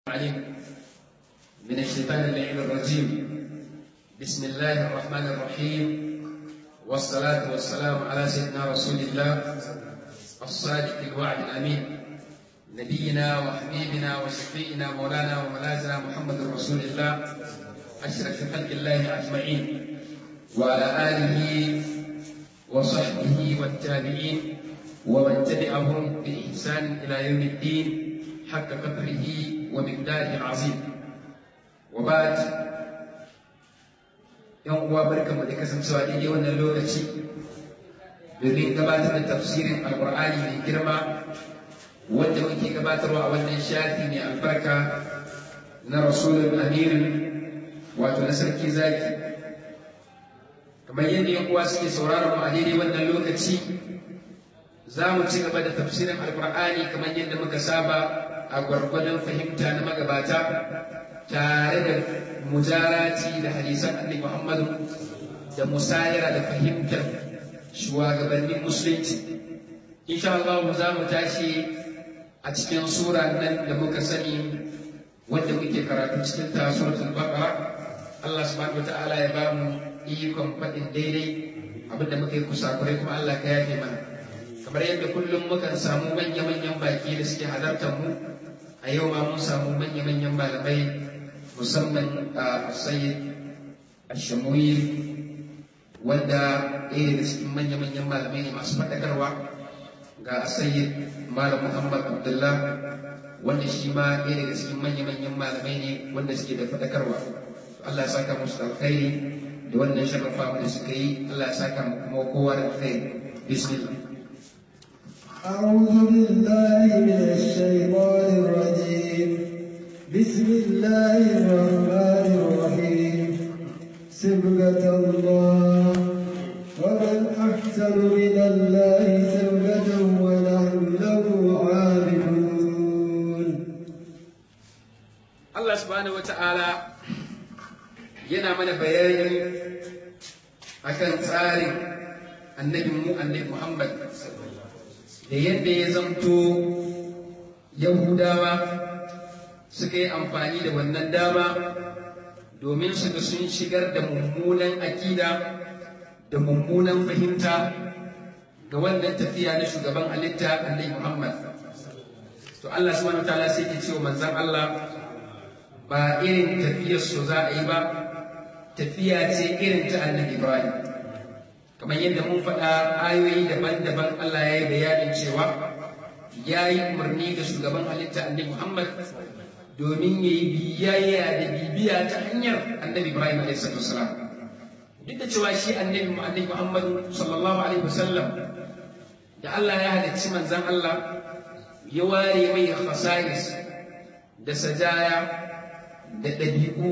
عليم من الشيطان اللعين الرجيم بسم الله الرحمن الرحيم والصلاة والسلام على سيدنا رسول الله الصادق الوعد الأمين نبينا وحبيبنا وشفيئنا مولانا وملاذنا محمد رسول الله أشرف خلق الله أجمعين وعلى آله وصحبه والتابعين ومن تبعهم بإحسان إلى يوم الدين حق قدره ومقداره العظيم وبعد yan uwa barkanmu da kasancewa daidai wannan lokaci domin gabatar da tafsirin alkur'ani mai girma wanda muke gabatarwa a wannan shafi mai albarka na rasulun amirin wato na sarki zaki kamar yadda yan uwa suke sauraron mu a daidai wannan lokaci za mu ci gaba da tafsirin alkur'ani kamar yadda muka saba a gwargwadon fahimta na magabata tare da mujarati da hadisan annabi muhammadu da musayara da fahimtar shugabannin musulunci insha Allah za mu tashi a cikin sura nan da muka sani wanda muke karatu cikin ta suratul baqara Allah subhanahu wataala ya ba mu ikon faɗin daidai abinda muka yi kusakurai kuma Allah ka yafe mana kamar yadda kullum mukan samu manya-manyan baki da suke halartar mu a yau ma mun samu manya-manyan malamai musamman a sayyid ashamuyi wanda ɗaya daga cikin manya-manyan malamai ne masu faɗakarwa ga sayyid malam muhammad abdullah wanda shi ma ɗaya daga cikin manya-manyan malamai ne wanda suke da faɗakarwa Allah ya saka musu alkhairi da wannan sharrafa da suka yi Allah ya saka mu kuma kowa da alkhairi bismillah أعوذ بالله من الشيطان الرجيم بسم الله الرحمن الرحيم سبقة الله ومن أحسن من الله سبقة ونحن له عابدون Allah subhanahu wata'ala yana mana bayani akan tsarin annabin mu annabi Muhammad da yadda ya zamto Yahudawa suka yi amfani da wannan dama domin su ga sun shigar da mummunan akida da mummunan fahimta ga wannan tafiya na shugaban halitta annabi Muhammad to Allah subhanahu wataala sai ke cewa manzon Allah ba irin tafiyar su za a yi ba tafiya ce irin ta annabi Ibrahim kamar yadda mun faɗa ayoyi daban-daban Allah ya yi bayanin cewa ya yi umarni ga shugaban halitta annabi Muhammad domin ya yi biyayya da bibiya ta hanyar annabi Ibrahim a.s. duk da cewa shi annabi annabi Muhammadu sallallahu alaihi wasallam da Allah ya halicci manzan Allah ya ware mai khasais da sajaya da ɗabi'u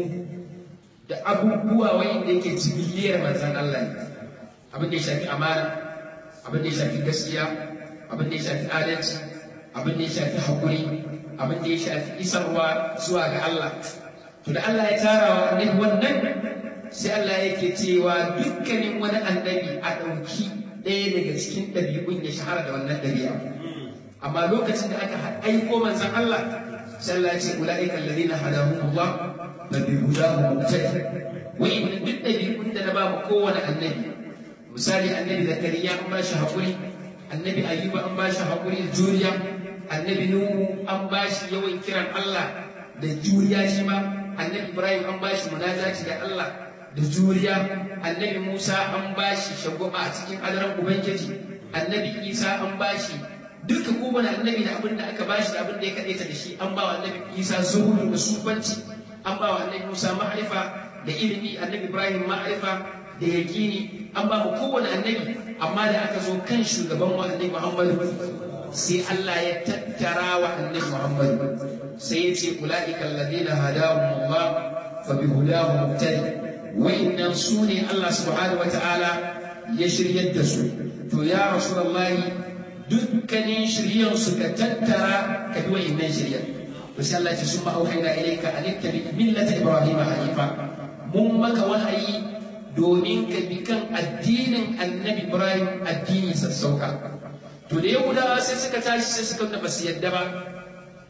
da abubuwa wanda yake cibiyar manzan Allah ne abin da ya shafi amana abin da ya shafi gaskiya abin da ya shafi adalci abin da ya shafi haƙuri abin da ya shafi isarwa zuwa ga Allah to da Allah ya tara wa annabi wannan sai Allah yake cewa dukkanin wani annabi a ɗauki ɗaya daga cikin ɗabi'un ya shahara da wannan ɗabi'a amma lokacin da aka aiko manzon Allah sai Allah ya ce ulaika alladhina hadahumullah fa bi hudahu muqtadi wa in duk ɗabi'un da na ba mu kowane annabi misali annabi zakariya an ba shi haƙuri annabi ayyuba an ba shi haƙuri da juriya annabi nuhu an ba shi yawan kiran allah da juriya shi ma annabi ibrahim an ba shi munajaci da allah da juriya annabi musa an ba shi shagwaba a cikin adaran ubangiji annabi isa an ba shi duka kowane annabi da abin da aka ba shi da abin da ya kaɗaita da shi an ba wa annabi isa zuhuru da sufanci an ba wa annabi musa ma'arifa da ilimi annabi ibrahim ma'arifa da yaƙini an ba mu kowane annabi amma da aka zo kan shugaban wa annabi Muhammadu sai Allah ya tattara wa annabi Muhammadu sai ya ce ulaika alladhina hadahum Allah fa bi hudahu muqtadi wa'innan su ne Allah subhanahu wa ta'ala ya shiryar da su to ya rasulullahi dukkanin shiryan su ka tattara ka bi wa'innan shiryan to sai Allah ya ce summa auhayna ilayka an ittabi millata ibrahima hanifa mun maka wahayi domin ka bi kan addinin annabi Ibrahim addini sassauka. To da Yahudawa sai suka tashi sai suka ba su yadda ba.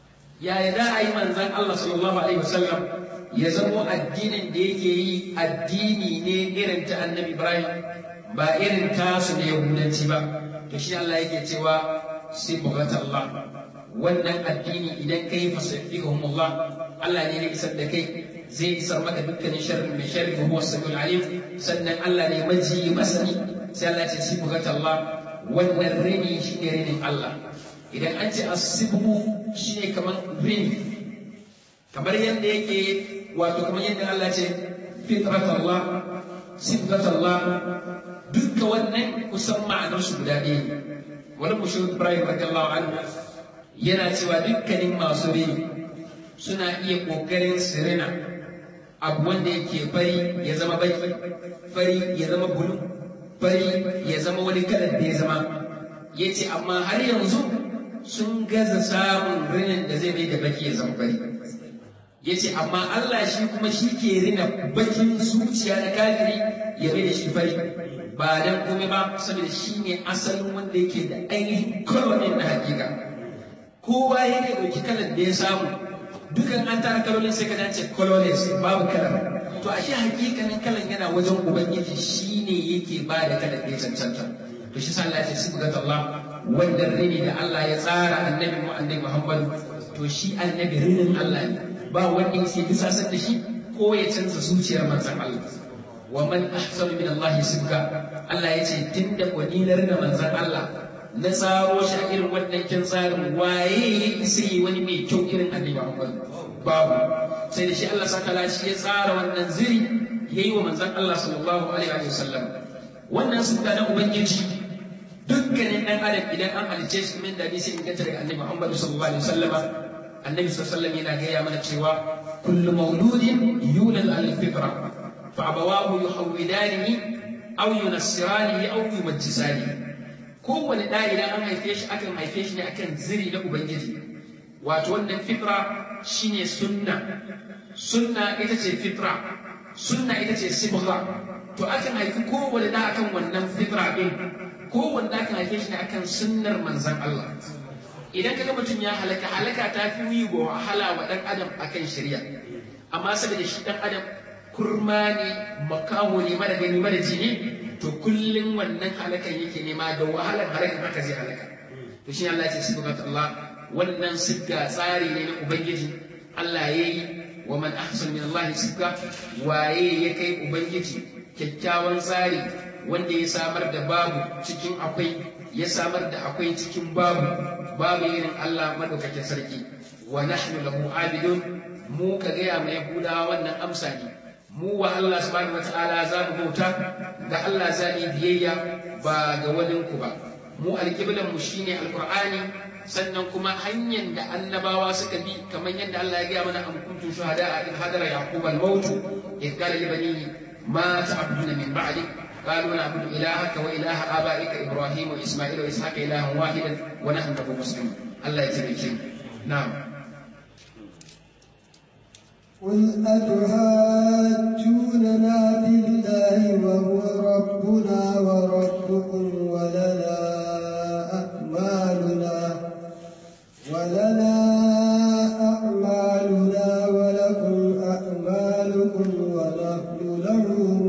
yaya za a yi manzan Allah sallallahu alaihi wasallam ya zamo addinin da yake yi addini ne irin ta annabi Ibrahim ba irin tasu na yahudanci ba to shi Allah yake cewa sibghat Allah wannan addini idan kai fasafihum Allah Allah ne ya isar da kai zai isar maka dukkanin sharri mai sharri wa huwa samiul alim sannan Allah ne maji masani sai Allah ya ce sibghat Allah wannan rini shi ne rinin Allah idan an ce asibhu shi ne kamar rini kamar yadda yake wato kamar yadda Allah ce fitrat Allah sibghat Allah dukkan wannan kusan ma'anarsu guda ɗaya ne wani mushrik Ibrahim radiyallahu anhu yana cewa dukkanin masu rini suna iya ƙoƙarin sirina abu wanda yake fari ya zama baki fari ya zama bulu fari ya zama wani kalar da ya zama ya ce amma har yanzu sun gaza samun rinin da zai mai da baki ya zama fari ya ce amma Allah shi kuma shi ke rina bakin zuciya na kafiri ya mai da shi fari ba dan komai ba saboda shi ne asalin wanda yake da ainihin kolonin na hakika kowa ya ne ɗauki kalar da ya samu dukan an tara kalolin sai ka dace colorless babu kalar to a shi hakikanin kalan yana wajen ubangiji shi ne yake ba da kalar da ya cancanta to shi sa Allah ya ce sibgat Allah wannan rini da Allah ya tsara annabi mu annabi Muhammad to shi annabi rinin Allah ne ba wanda yake bisasar da shi ko ya canza zuciyar manzon Allah wa man ahsanu min Allah sibga Allah ya ce tunda wadinar da manzon Allah na tsaro shi a irin wannan kin tsarin waye ya isa yi wani mai kyau irin annabi Muhammad babu sai da shi Allah sakala shi ya tsara wannan ziri yayi wa manzon Allah sallallahu alaihi wa sallam wannan sunna na ubangiji dukkanin dan adam idan an halice shi min da hadisi inganta daga annabi Muhammad sallallahu alaihi wa sallama annabi sallallahu alaihi yana gaya mana cewa kullu mauludin yulad al fitra fa abawahu yuhawwidanihi aw yunassiranihi aw yumajjisanihi kowane ɗa idan an haife shi akan haife shi ne akan ziri na ubangiji wato wannan fitra shine sunna sunna ita ce fitra sunna ita ce sibgha to akan haifi kowane ɗa akan wannan fitra ɗin kowane ɗa akan haife shi ne akan sunnar manzan Allah idan kaga mutum ya halaka halaka ta fi yi wa wahala wa ɗan adam akan shirya amma saboda shi ɗan adam kurma ne makaho ne mara gani mara jini to kullum wannan halakan yake nema da wahalar halakan haka zai halaka to shi Allah ya ce sibgat Allah wannan sibga tsari ne na ubangiji Allah ya yi wa man ahsan min Allah sibga waye ya kai ubangiji kyakkyawan tsari wanda ya samar da babu cikin akwai ya samar da akwai cikin babu babu irin Allah madaukakin sarki wa nahnu lahu abidun mu ka gaya mai yahudawa wannan amsa ne mu wa Allah subhanahu wataala za mu bauta ga Allah za mu biyayya ba ga wani ku ba mu alƙiblan mu shine alqur'ani sannan kuma hanyar da annabawa suka bi kamar yadda Allah ya gaya mana am kuntum shuhada in hadara yaqub al-maut idh qala li banihi ma ta'buduna min ba'di قالوا نعبد إلهك وإله آبائك إبراهيم وإسماعيل وإسحاق إلها واحدا ونحن له مسلمون الله يتبارك نعم قل أتحاجوننا في الله وهو ربنا وربكم ولنا أعمالنا ولنا أعمالنا ولكم أعمالكم ونحن له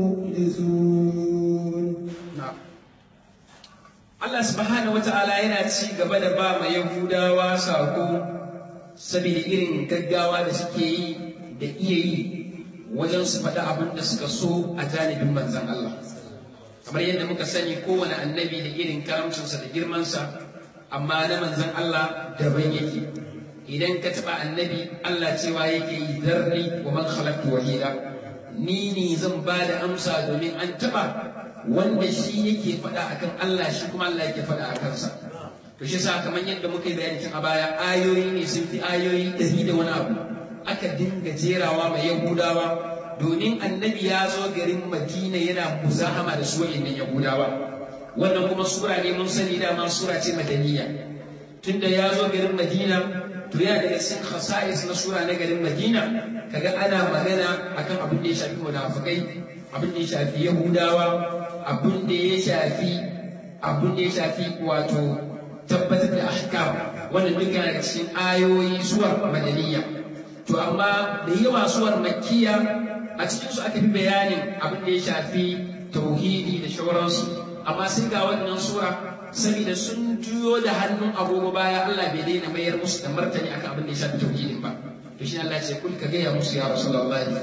مخلصون نعم Allah subhanahu wata'ala yana ci gaba da ba ma Yahudawa sako saboda irin gaggawa da suke yi da iya yi wajen su faɗi abin da suka so a janibin manzan Allah. Kamar yadda muka sani kowane annabi da irin karamcinsa da girmansa, amma na manzan Allah daban yake. Idan ka taɓa annabi Allah cewa yake yi zarni wa man khalaqtu wahida. Ni ne zan ba da amsa domin an taɓa wanda shi yake faɗa akan Allah shi kuma Allah yake faɗa a kansa. To shi sa kamar yadda muka yi bayani a baya ayoyi ne sun fi ayoyi ɗari da wani abu. aka dinga jerawa mai yahudawa domin annabi ya zo garin madina yana muzahama da su wa'annan yahudawa wannan kuma sura ne mun sani dama sura ce madaniya tunda ya zo garin madina to yana daga cikin khasa'is na sura na garin madina kaga ana magana akan abin da ya shafi munafikai abin da ya shafi yahudawa abin da ya shafi abin da ya shafi wato tabbatar da ahkam wannan duka yana cikin ayoyi suwar madaniya to amma da yawa suwar makkiya a cikin su aka fi bayanin abin da ya shafi tauhidi da shauransu amma sai ga wannan sura saboda sun juyo da hannun agogo baya Allah bai daina mayar musu da martani akan abin da ya shafi tauhidin ba to shi Allah ce kul ka gaya musu ya rasulullahi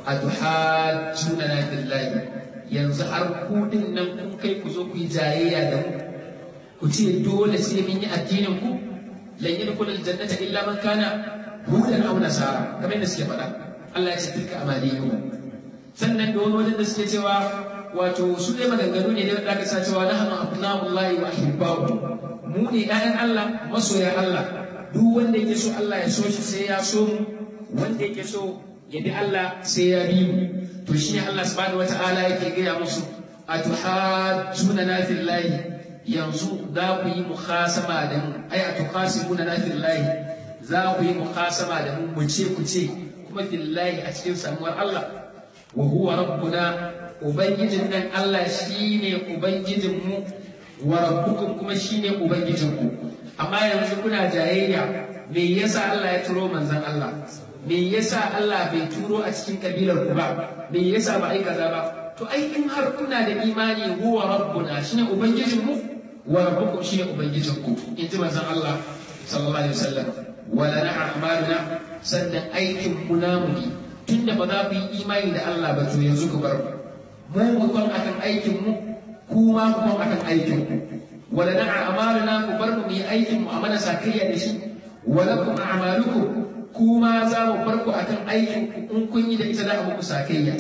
atuhajjuna na billahi yanzu har ku din nan kun kai ku zo ku yi jayayya da mu ku ce dole sai mun yi addinin ku lan yadkhul aljannata illa man kana hudan aw nasara kamar yadda suke faɗa Allah ya ce tilka amaliyu sannan da wani wajen da suke cewa wato su dai maganganu ne da aka sa cewa nahnu abnaullahi wa ahibba'u mu ne ƴaƴan Allah masoya Allah duk wanda yake so Allah ya so shi sai ya so mu wanda yake so ya bi Allah sai ya bi mu to shi ne Allah subhanahu wata'ala yake gaya musu atuhajjuna na fillahi yanzu za ku yi mukhasama da mu ai atuhasimuna na fillahi za ku yi mukhasama da mu mu ce ku ce kuma fillahi a cikin samuwar Allah wa huwa rabbuna ubangijin nan Allah shine ubangijin mu wa rabbukum kuma shine ubangijin ku amma yanzu kuna jayayya me yasa Allah ya turo manzon Allah me yasa Allah bai turo a cikin kabilar ku ba me yasa ba ai kaza ba to ai in har kuna da imani huwa rabbuna shine ubangijin mu wa rabbukum shine ubangijin ku in ji manzon Allah sallallahu alaihi wasallam wala na a'maluna sannan aikin mu namu ne tunda ba za ku yi imani da Allah ba to yanzu ku bar mu mu kan akan aikin mu kuma ku kan akan aikin ku wala na a'maluna ku bar mu yi aikin mu a mana sakayya da shi walakum a'malukum kuma za mu bar ku akan aikin in kun yi da ita da muku sakayya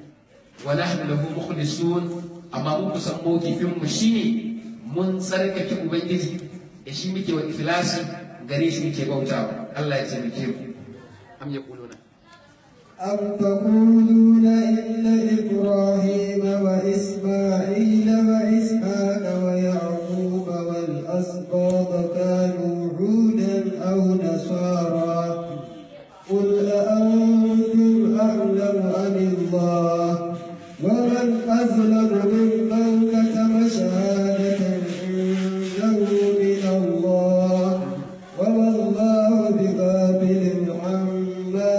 wa nahnu lahu mukhlisun amma mun kusan mokifin mu shine mun tsarkake ubangiji da shi muke wa ikhlasi gare shi muke bautawa Allah ya taimake ku am yaquluna أم تقولون إن إبراهيم وإسماعيل وإسحاق ويعقوب والأسباط كانوا هودا أو نصارى قل أأنتم أعلم أم الله ومن أظلم ممن كتم شهادة عنده من الله وما الله بغافل عما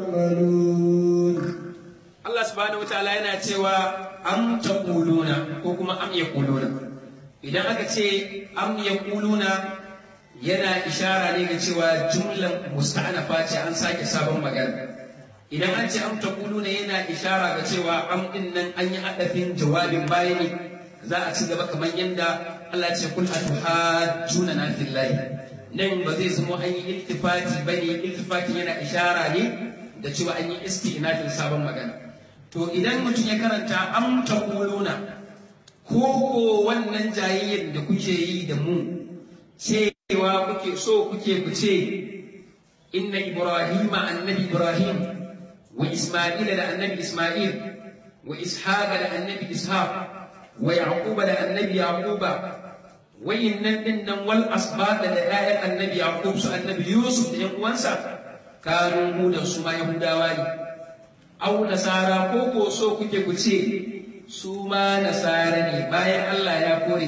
تعملون Allah subhanahu wataala yana cewa am taquluna ko kuma am yaquluna idan aka ce am yaquluna yana ishara ne ga cewa jumlan musta'anafa ce an sake sabon magana idan an ce am taquluna yana ishara ga cewa am din nan an yi hadafin jawabin bayani za a ci gaba kamar yadda Allah ce kul atuhajjuna na fillahi nan ba zai zama an yi iltifati bane iltifati yana ishara ne da cewa an yi istinafin sabon magana to idan mutum ya karanta am taquluna ko ko wannan jayayyar da kuke yi da mu cewa kuke so kuke ku ce inna ibrahima annabi ibrahim wa isma'ila da annabi isma'il wa ishaqa da annabi ishaq wa yaquba da annabi yaquba wayannan din nan wal asbaq da ƴaƴan annabi yaqub su annabi yusuf da ƴan uwansa kanu mu da su ma yahudawa ne au nasara ko ko so kuke ku ce su ma nasara ne bayan Allah ya kore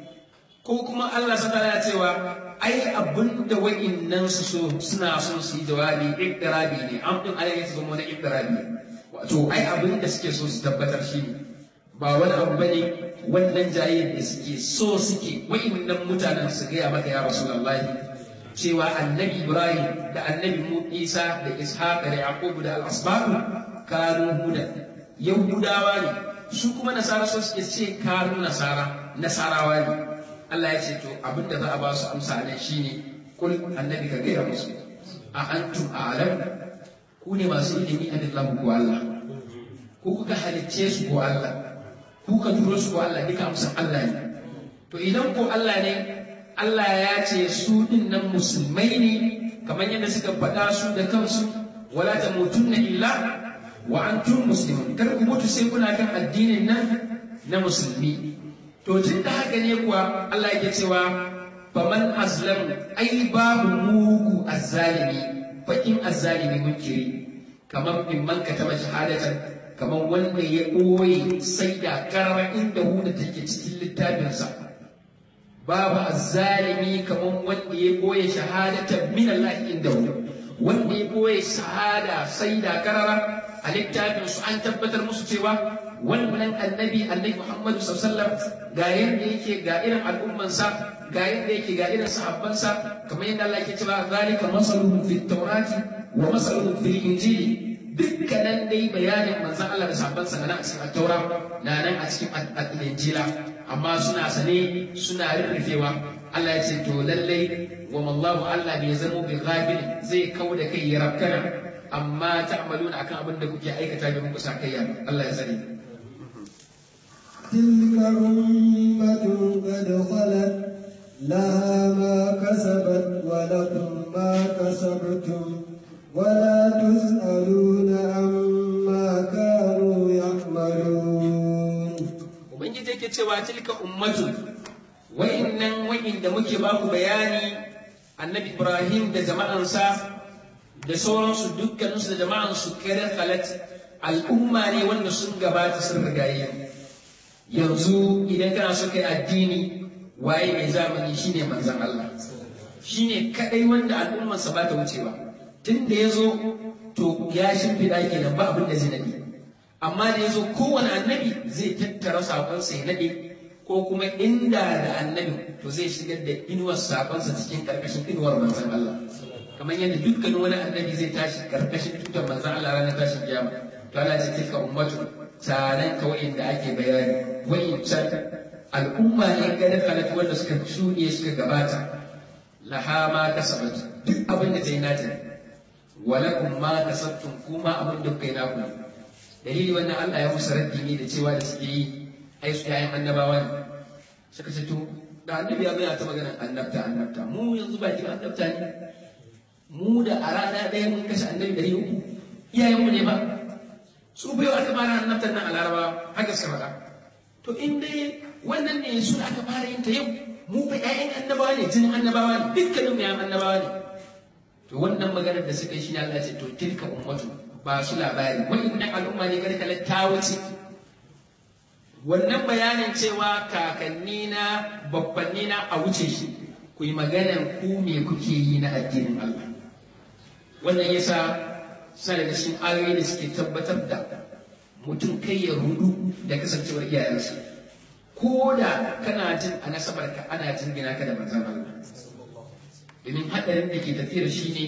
ko kuma Allah sa ya cewa ai abin da wa'innan su so suna son su yi jawabi iktirabi ne an din alayhi su zama na iktirabi wato ai abin da suke so su tabbatar shi ne ba wani abu bane wannan jayyar da suke so suke wa'innan mutanen su gaya maka ya rasulullahi cewa annabi ibrahim da annabi isa da ishaq da yaqub da al-asbab kanu huda yahudawa ne su kuma nasara so suke ce kanu nasara nasarawa ne Allah ya ce to abinda za a ba su amsa nan shine kul annabi ka gaya musu a antum a'lam ku ne masu ilimi a dillahu ko Allah ku kuka halicce su ko Allah ku ka turo su ko Allah duka amsa Allah ne to idan ko Allah ne Allah ya ce su din nan musulmai ne kamar yadda suka faɗa su da kansu wala tamutunna illa wa antum muslimun kar ku mutu sai kuna kan addinin nan na musulmi to tun da haka ne kuwa Allah yake cewa faman azlam ai babu mugu azzalimi bakin azzalimi munkiri kamar in man kataba shahadatan kamar wanda ya ɓoye sai da karama inda huda take cikin littafinsa babu azzalimi kamar wanda ya boye shahadatan min Allah inda wanda ya boye shahada sai da karara a littafin su an tabbatar musu cewa wannan annabi annabi Muhammadu sallallahu alaihi wasallam ga yanda yake ga irin al'ummansa ga yanda yake ga irin sahabbansa kamar yadda Allah yake cewa zalika masaluhum fit tawrati wa masaluhum fil injili dukkanan dai bayanin manzon Allah da sahabbansa na a cikin taura na nan a cikin injila amma suna sane suna rurrufewa Allah ya ce to lallai wa mallahu Allah bai zamo bi ghafil zai kau da kai ya rabkana amma ta'maluna akan abin da kuke aikata da muku sakayya Allah ya sani تلك أمة قد خلت لها ما كسبت ولكم ما كسبتم ولا تسألون عما كانوا يعملون ubangiji yake cewa tilka ummatu wa'innan wa'inda muke ba ku bayani annabi ibrahim da jama'ansa da sauransu dukkaninsu da jama'ansu kare halat al'umma ne wanda sun gabata sun rigaye yanzu idan kana so kai addini waye mai zamani shine manzon Allah shine kadai wanda al'ummarsa ba ta wucewa tun da ya zo to ya shimfiɗa kenan ba abin da zai nade amma da ya zo kowane annabi zai tattara sakonsa ya nade ko kuma inda da annabi to zai shigar da inuwar sakonsa cikin karkashin inuwar manzon Allah kamar yadda dukkan wani annabi zai tashi karkashin tutar manzon Allah ranar tashin kiyama to Allah ce tilka ummatu tanan ka wa'inda ake bayani wa'incan al'umma ne ga da kalatu wanda suka shuɗe suka gabata laha ma kasabat duk abin da ta yi nata walakum ma kasabtum kuma abin da kuka yi naku dalili wannan Allah ya musu raddi ne da cewa da suke yi ai su yayin annabawa ne suka ce to da annabi ya bayyana ta maganar annabta annabta mu yanzu ba kin annabta ne mu da a rana ɗaya mun kashe annabi ɗari uku iyayenmu ne ba su bai wa aka fara annabtar nan a laraba haka suka faɗa to in dai wannan ne su da aka fara yin ta yau mu fa ƴaƴan annabawa ne jinin annabawa ne dukkanin mu ƴaƴan annabawa ne to wannan maganar da suka yi shi ne Allah ya ce to tilka ummatu ba su labari wa'innan al'umma ne kada kala ta wuce wannan bayanin cewa kakanni na babbanni na a wuce shi ku yi maganar ku me kuke yi na addinin Allah wannan yasa sa daga cikin ayoyi da suke tabbatar da mutum kai ya rudu da kasancewar iyayensa ko da kana jin a nasabar ka ana jingina ka da manzon Allah domin haɗarin da ke tafiyar shi ne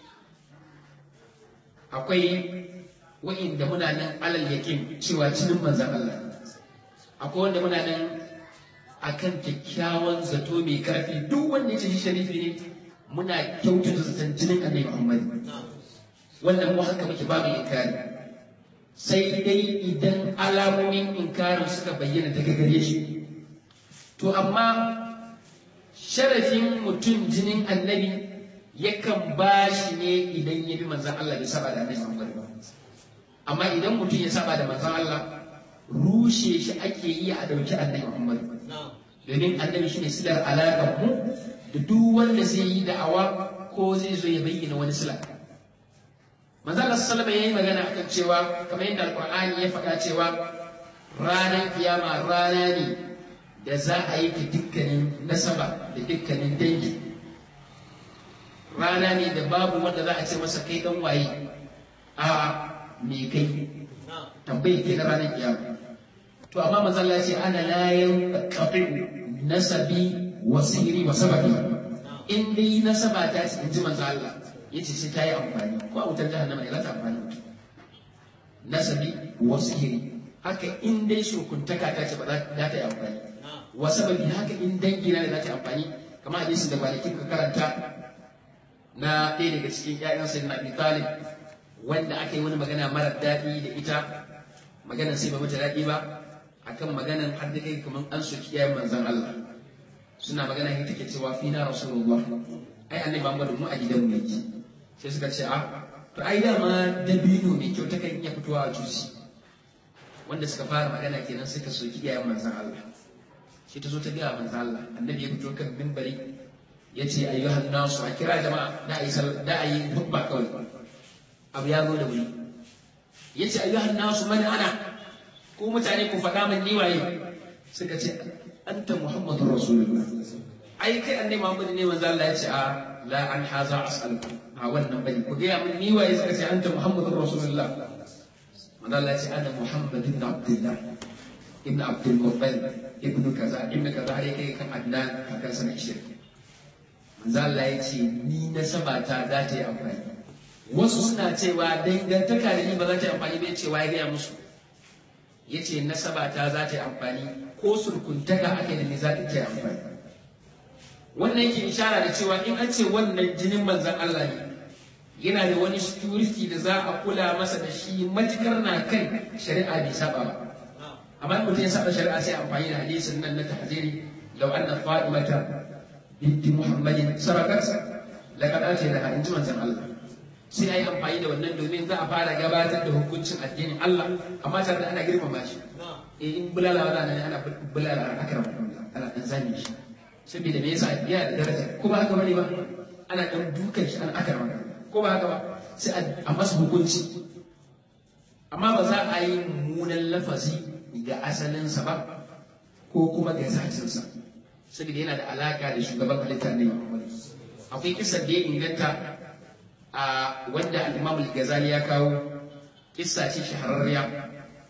akwai wa'inda muna nan alal yakin cewa cinin manzan Allah akwai wanda muna nan akan kyakkyawan zato mai karfi duk wanda ya ce shi sharifi ne muna kyautata zaton jinin annabi Muhammad wannan mu haka muke babu inkari sai dai idan alamomin inkarin suka bayyana daga gare shi to amma sharafin mutum jinin annabi yakan ba shi ne idan ya bi manzan Allah bai saba da annabi Muhammad ba amma idan mutum ya saba da manzan Allah rushe shi ake yi a dauki annabi Muhammad domin annabi shine silar alaƙar mu da duk wanda zai yi da'awa ko zai zo ya bayyana wani sila manzan Allah sallama yayi magana akan cewa kamar yadda alqur'ani ya faɗa cewa ranar kiyama rana ne da za a yi dukkanin nasaba da dukkanin dangi rana ne da babu wanda za a ce masa kai dan waye a me kai tambayi ke na ranar kiyama to amma manzon Allah ya ce ana la yanqati nasabi wa sihri wa sababi in dai nasaba ta ce in ji manzon Allah yace sai ta yi amfani ko a wutar jahannama ne za ta amfani nasabi wa sihri haka in dai shukuntaka ta ce ba za ta yi amfani wa sababi haka in dangi na da za ta amfani kamar hadisin da kwanakin ka karanta na ɗaya daga cikin ƴaƴan sayyidina Abi Talib wanda aka yi wani magana mara daɗi da ita maganar sai ba mata daɗi ba akan maganar har da kai kamar an soki ƴaƴan manzon Allah suna magana ita take cewa fi na rasulullah ai annabi Muhammad mu a gidan mu yake sai suka ce a to ai dama dabino mai kyau ta kan iya fitowa a jusi wanda suka fara magana kenan suka soki ƴaƴan manzon Allah sai ta zo ta gaya manzo Allah annabi ya fito kan minbari ya ce ayyuhan nasu a kira jama'a da ayi da ayi hubba kawai abu ya zo da wuri ya ce ayyuhan nasu man ana ko mutane ku faɗa min ni waye suka ce anta muhammadur rasulullah ai kai annabi muhammad ne manzo Allah ya ce a la an haza as'aluka a wannan bane ku ga mun ni waye suka ce anta muhammadur rasulullah manzo Allah ya ce ana muhammad ibn abdullah ibn abdul muttalib ibn kaza ibn kaza har kai kan adnan kakan sana shirki manzo Allah ya ce ni na sabata za ta yi amfani wasu suna cewa dangantaka da ni ba za ta yi amfani ba cewa ya gaya musu ya ce nasabata za ta yi amfani ko surkuntaka ake da ni za ta yi amfani wannan yake ishara da cewa in an ce wannan jinin manzan Allah ne yana da wani security da za a kula masa da shi matukar na kan shari'a bai saba ba amma mutum ya saba shari'a sai amfani da hadisin nan na tahziri law anna fatimata binti muhammadin sarakat laqad atayna in ji manzan Allah sai ayi amfani da wannan domin za a fara gabatar da hukuncin addinin Allah amma tare da ana girmama shi eh in bulala wala ne ana bulala akram ana dan zani shi saboda me yasa yana da daraja ko ba haka bane ba ana dan dukan shi an akram ko ba haka ba sai a masa hukunci amma ba za a yi mummunan lafazi ga asalinsa ba ko kuma ga zatinsa saboda yana da alaka da shugaban halittar ne akwai kisar da ya inganta a wanda al-imam al-ghazali ya kawo kissa ce shahararriya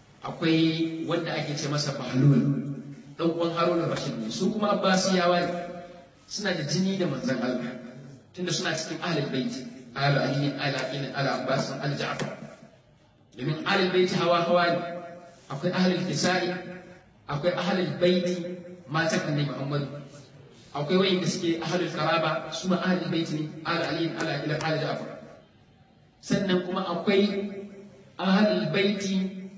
akwai wanda ake ce masa bahlul dan uwan harun rashid ne su kuma abbasiyawa ne suna da jini da manzon Allah tunda suna cikin ahlul bait ahlul ali ala in ala abbas al ja'far domin ahlul bait hawa hawa ne akwai ahlul kisai akwai ahlul bait matan annabi muhammad akwai wayanda suke ahlul karaba su ma ahlul bait ne ala ali ala ila ala ja'far sannan kuma akwai ahlul baiti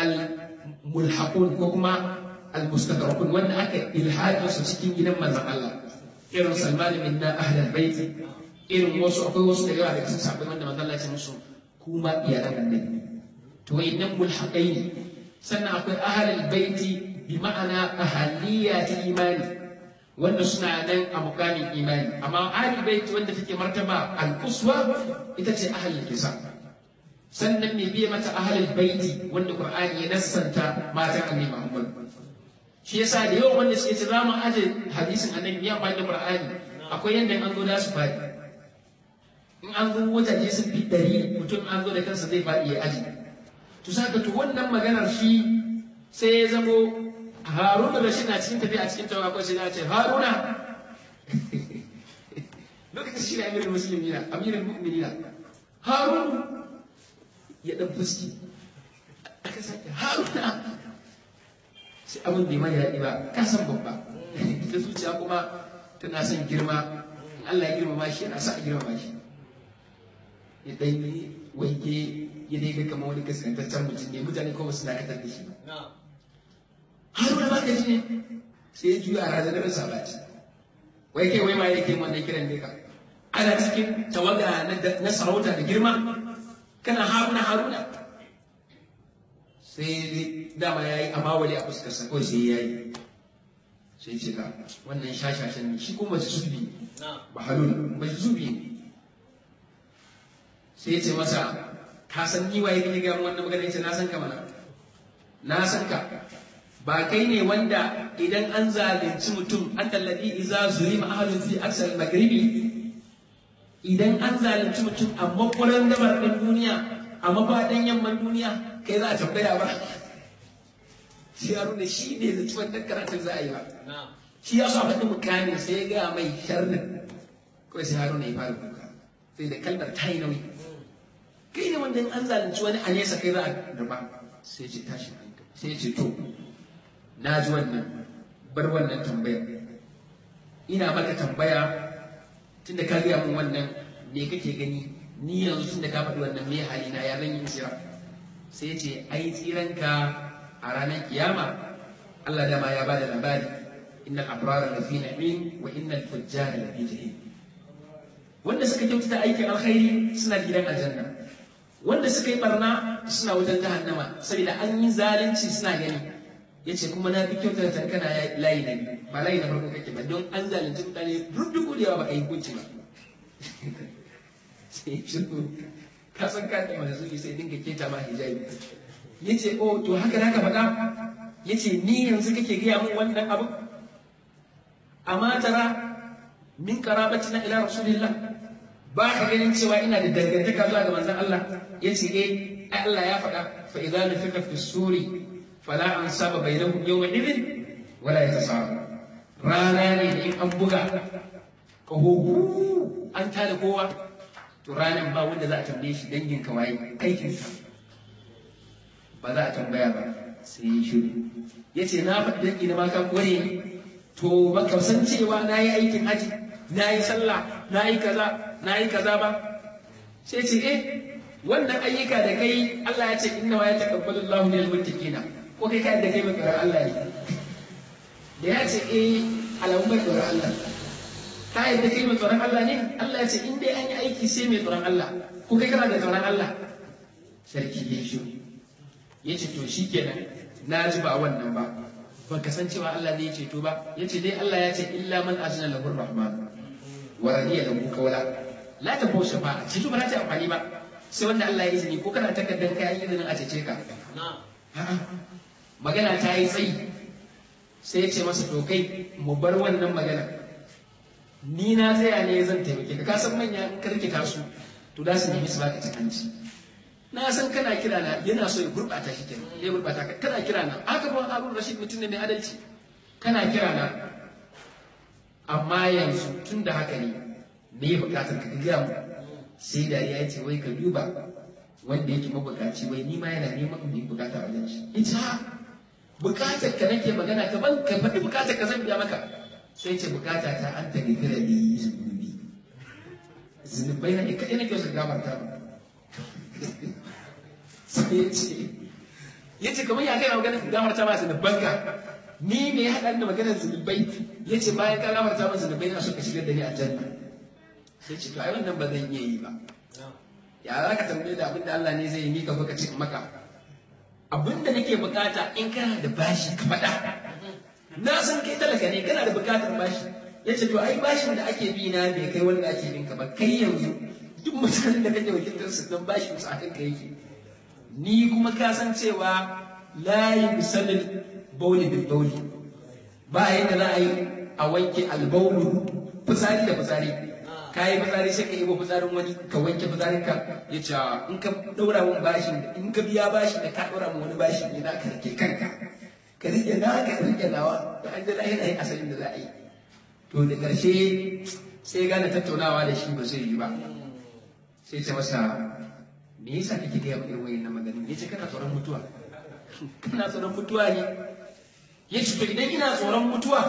al-mulhaqun ko kuma al-mustadrakun wanda aka ilhaji su cikin gidan manzon Allah irin Salman bin na ahlul baiti irin wasu akwai wasu da yawa daga cikin sabbin wanda manzon Allah ya ce musu kuma iyalan annabi to wayannan mulhaqai ne sannan akwai ahlul baiti bi ma'ana ahaliya ta imani wanda suna nan a mukamin imani amma ahlul bait wanda take martaba al-quswa ita ce ahlul kisa sannan me biye mata ahlul baiti wanda qur'ani ya nassanta matan annabi Muhammad shi yasa da yawan wanda suke ce za mu aje hadisin annabi ya bayyana qur'ani akwai yanda an zo da su fadi in an zo wajaje sun fi dari mutum an zo da kansa zai faɗi ya aji to saka to wannan maganar shi sai ya zamo haruna da shi na cikin tafiya a cikin tawaga ko sai na ce haruna lokacin shi ne amirin musulmi na amirin mu'minina harun ya dan fuski aka sake haruna sai abin bai mai daɗi ba ka san babba ta zuciya kuma tana son girma in Allah ya girmama shi yana sa a girmama shi ya dan yi wanke ya dai ga kamar wani kaskantaccen mutum ne mutane kuma su dakatar da shi haruna ba ka ji ne sai ya juya a razanar sabaci wai kai wai ma yake wannan kiran ne ka ana cikin tawaga na sarauta da girma kana haruna haruna sai dama ya yi amawali a fuskarsa kawai sai ya yi sai ce ka wannan shashashen ne shi kuma mace zubi ba halun mace zubi ne sai ya ce masa ka san ni waye kake ga wannan magana yace na san ka mana na san ka ba kai ne wanda idan an zalunci mutum an tallafi iza zulima ahlun fi aksal maghribi idan an zalunci mutum a makwaran dabar ɗin duniya a mafaɗin yamman duniya kai za a tambaya ba shi ya nuna shi ne da ciwon dan karatun za a yi ba shi ya sa faɗi mukamin sai ya gaya mai sharrin kawai sai haruna ya fara kuka sai da kalmar ta yi nauyi kai ne wanda an zalunci wani a nesa kai za a darba sai ce tashi sai ce to na ji wannan bar wannan tambayar ina maka tambaya tunda ka gaya min wannan me kake gani ni yanzu tunda ka faɗi wannan me hali na ya zan yi tsira sai ce ai tsiranka a ranar kiyama Allah dama ya bada labari innal abrara lafi na'im wa innal fujjara lafi jahim wanda suka kyautata aikin alkhairi suna gidan aljanna wanda suka yi barna suna wajen jahannama saboda an yi zalunci suna gani yace kuma na fi kyautata tankana layi na biyu ba layi na farko kake ba don an zalunci mutane rubdugu da yawa ba ka yi hukunci ba sai shiru ka san ka da manzuri sai dinga keta ma hijabi yace oh to haka zaka faɗa yace ni yanzu kake gaya min wannan abu amma tara min qarabatina ila rasulillah ba ka ganin cewa ina da dangantaka zuwa ga manzon Allah yace eh Allah ya faɗa fa idza nufika fi suri fala ansaba bainahum yawma idhin wala yatasaba rana ne da in an buga kaho an tada kowa to ranan ba wanda za a tambaye shi dangin ka waye aikin ka ba za a tambaya ba sai ya shiru ya ce na faɗi dangi na maka kore to ba ka san cewa na yi aikin haji na yi sallah na yi kaza na yi kaza ba sai ce eh wannan ayyuka da kai Allah ya ce inna wa ya taqabbalu Allahu minal muttaqina ko kai kai da kai mai tsoron Allah ne da ya ce eh alamun mai tsoron Allah ka yadda kai mai tsoron Allah ne Allah ya ce in dai an yi aiki sai mai tsoron Allah ko kai kana da tsoron Allah sarki ya shi ya ce to shikenan na ji ba wannan ba ba ka san cewa Allah ne ya ceto ba ya ce dai Allah ya ce illa man azna lahu rahman wa radiya lahu qawla la ta bausa ba ceto ba za ta amfani ba sai wanda Allah ya izini ko kana takardar kai izinin a cece ka magana ta yi tsayi sai ya ce masa to kai mu bar wannan magana ni na tsaya ne zan taimake ka kasan manya in karkita su to da su nemi su baka cikanci na san kana kira na yana so ya gurbata shi kenan ya gurbata ka kana kira na haka ba Harun Rashid mutum ne mai adalci kana kira na amma yanzu tun da haka ne me ya bukatar ka gaya mu sai dariya ya ce wai ka duba wanda yake mabukaci wai ni ma yana neman in yi bukata a wajen shi ita bukatar ka nake magana ka ban ka faɗi bukatar ka zan biya maka sai ce bukata ta an ta gafira li zunubi zunubai na ne kaɗai nake wasu gafarta ba sai ya ce ya ce kamar ya kai magana gafarta ma zunuban ka ni me ya haɗa da maganar zunubai ya ce bayan ka gafarta ma zunubai na so ka shigar da ni a janna sai ce to ai wannan ba zan iya yi ba ya za ka tambaye da abin da Allah ne zai yi ni ka zo ka ce maka abin da nake bukata in kana da bashi ka faɗa na san kai talaka ne kana da bukatar bashi ya ce to ai bashin da ake bi na bai kai wanda ake bin ka ba kai yanzu duk mutanen da kake wakiltar su dan bashin su akan ka yake ni kuma ka san cewa la yusalil bauli bil bauli ba yadda za a yi a wanke albaulu fitsari da fitsari ka yi fitsari sai ka yi fitsarin wani ka wanke fitsarin ka ya ce in ka daura mun bashin in ka biya bashin da ka daura mun wani bashin ne za ka rike kanka ka rike na ka rike nawa da an da lahira yi asalin da za a yi to da ƙarshe sai gane tattaunawa da shi ba zai yi ba sai ce masa me yasa kake gaya min irin wayannan maganin ya ce kana tsoron mutuwa kana tsoron mutuwa ne ya ce to idan ina tsoron mutuwa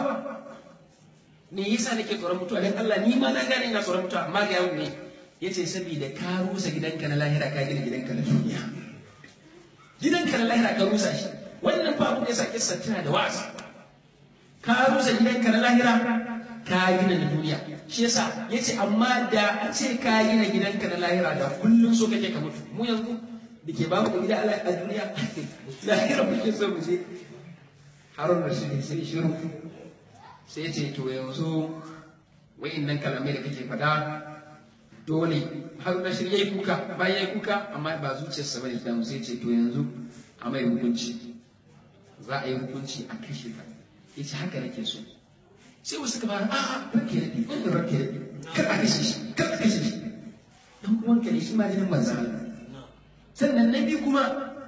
me yasa nake tsoron mutuwa dan Allah ni ma na gane ina tsoron mutuwa amma ga yau ne yace saboda ka rusa gidanka na lahira ka gina gidanka na duniya gidanka na lahira ka rusa shi wannan fa abin da yasa kissa tana da wa'azi ka rusa gidanka na lahira ka gina na duniya shi yasa yace amma da a ce ka gina gidanka na lahira da kullum so kake ka mutu mu yanzu da ke babu gida a duniya lahira muke so mu je harun rashidi sai shiru sai ce to yanzu wa'innan kalamai da kake faɗa dole har na shirya yi kuka bayan yi kuka amma ba zuciyarsa bane ta sai ce to yanzu a mai hukunci za a yi hukunci a kashe ka ya ce haka nake so sai wasu ka fara a'a ranke da ɗin ranke da kar a kashe shi kar a kashe shi dan uwanka ne shi ma jinin manzan Allah sannan na biyu kuma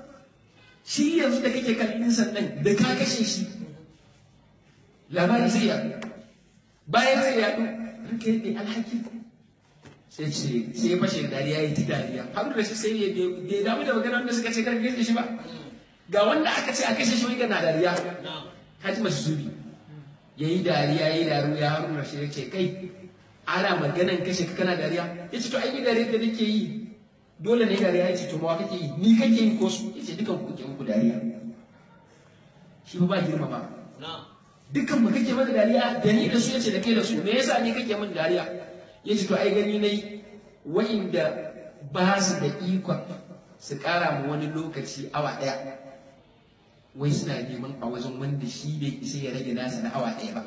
shi yanzu da kake kallon sannan da ka kashe shi labari zai yaɗu bayan zai yaɗu ranka yadda alhaki sai ce sai ya fashe dariya ya ti dariya har da shi sai ya bai damu da magana wanda suka ce kar kashe shi ba ga wanda aka ce a kashe shi wani na dariya ka ji masu zubi ya yi dariya ya yi dariya har da shi ya ce kai ana maganan kashe ka kana dariya ya ce to ai dariya da nake yi dole ne dariya ya ce to mawa kake yi ni kake yi ko su ya ce dukan ku kuke muku dariya shi ba girma ba dukkan mu kake mana dariya da ni da su yace da kai da su me yasa ni kake min dariya yace to ai gani nayi wa'inda ba su da ikon su kara mu wani lokaci awa daya wai suna neman a wajen wanda shi bai isa ya rage nasa na awa daya ba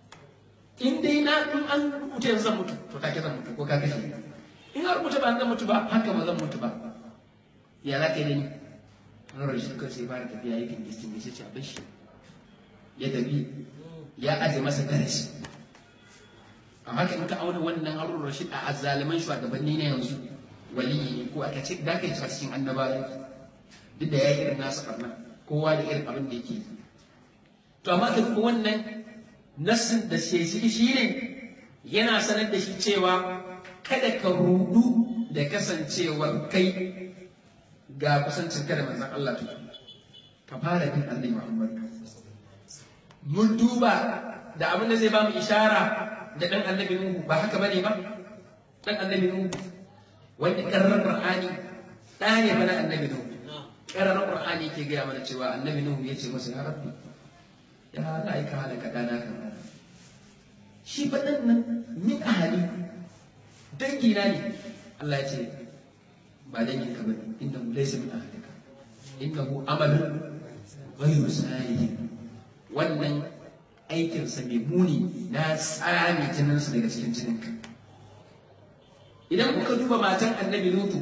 in dai na in an rubuta yanzu zan mutu to take zan mutu ko ka kashe in an rubuta ba zan mutu ba haka ba zan mutu ba ya za ka yi da ni an rashi kan sai fara tafiya yakin gistin ya ce abin shi ya tafi ya aje masa darasi a haka in ka auna wannan harun rashid a azzaliman shugabanni na yanzu waliyi ne ko aka ce da kai cikin annabawa duk da ya yi irin nasa karna kowa da irin abin da yake yi to amma ka duba wannan nassin da shi shi ne yana sanar da shi cewa kada ka rudu da kasancewar kai ga kusancin kada manzon Allah to ka fara bin annabi Muhammad mun duba da abin da zai ba mu ishara da dan annabi Nuhu ba haka bane ba dan annabi Nuhu wanda karrar Qur'ani da ne bana annabi Nuhu karrar Qur'ani ke gaya mana cewa annabi Nuhu ya ce masa ya rabbi ya za a yi ka halaka ɗana kan shi faɗin nan min ahali dangina ne Allah ya ce ba dangin ka bane inda mu laisa min ahalika inda mu amalin ghayru salihin wannan aikinsa mai muni na tsami jininsa daga cikin jininka idan kuka duba matan annabi lutu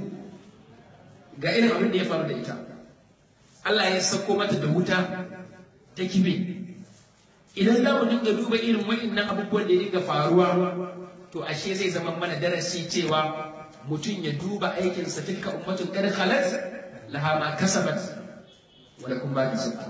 ga irin abin da ya faru da ita Allah ya sako mata da wuta ta kibe idan za mu dinga duba irin wa'innan abubuwan da ya dinga faruwa to ashe zai zama mana darasi cewa mutum ya duba aikinsa tilka ummatun kad khalat laha ma kasabat wa lakum ma kasabtum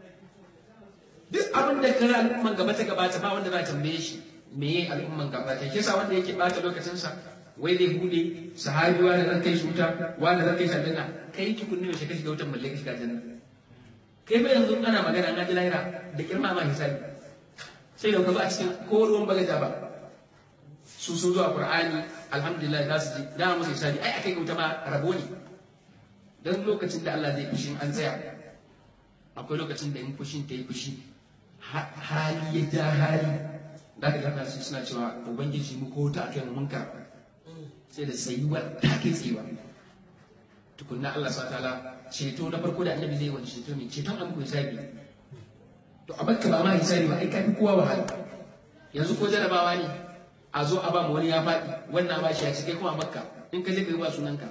duk abin da kare al'umman gaba ta gabata ba wanda za ta tambaye shi me al'umman gaba ta kisa wanda yake bata lokacinsa wai zai bude sahabi wani zan kai shi wuta wani zan kai shi aljanna kai tukunni yaushe ka shiga wutan balle ka shiga aljanna kai fa yanzu ana magana an ji lahira da kirma ma hisabi sai da kazo a cikin ko ruwan bagaja ba su sun zuwa qur'ani alhamdulillah za su ji da musu hisabi ai akai wuta ma rabo ne dan lokacin da Allah zai fushi an tsaya akwai lokacin da in fushin ta yi fushi hali ya ja hali da ka gana su suna cewa ubangiji mu ko ta akai mun karɓa sai da tsayuwa ta kai tsayuwa tukunna Allah sa ta'ala ceto na farko da annabi zai wani ceto ne ceton an kuwa hisabi to a bakka ba ma hisabi ba ai ka fi kowa wahala yanzu ko jarabawa ne a zo a ba mu wani ya faɗi wannan ba shi ya ce kai kuma a bakka in ka je ka yi ba sunanka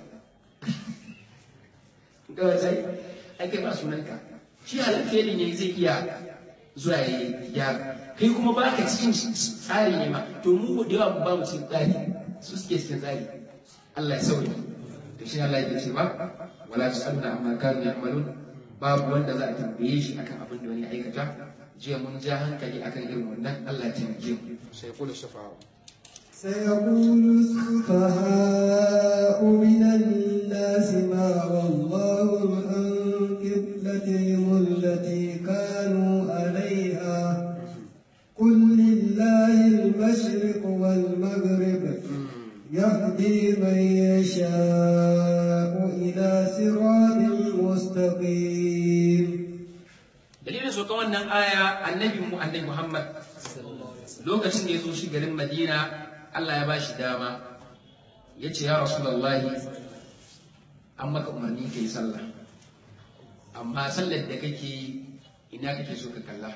ga wasai ai kai ba sunanka shi alheri ne zai iya zuwa ya gyara kai kuma ba ka cikin tsari ne ma to mu da yawa ba mu cikin tsari su suke cikin tsari Allah ya sauke to shi Allah ya ce ba wala tusaluna amma kanu ya'malun babu wanda za a tambaye shi akan abin da wani aikata jiya mun ja hankali akan irin wannan Allah ya taimake mu sai kula shafa'a سيقول السفهاء من الناس ما والله عن قبلتهم التي كانوا عليها قل لله المشرق والمغرب يهدي من يشاء إلى صراط مستقيم dalilin sauka wannan aya annabi mu annabi Muhammad lokacin da ya zo shi garin Madina Allah ya bashi dama ya ce ya Rasulullahi an maka umarni ka yi sallah amma sallar da kake ina kake so ka kalla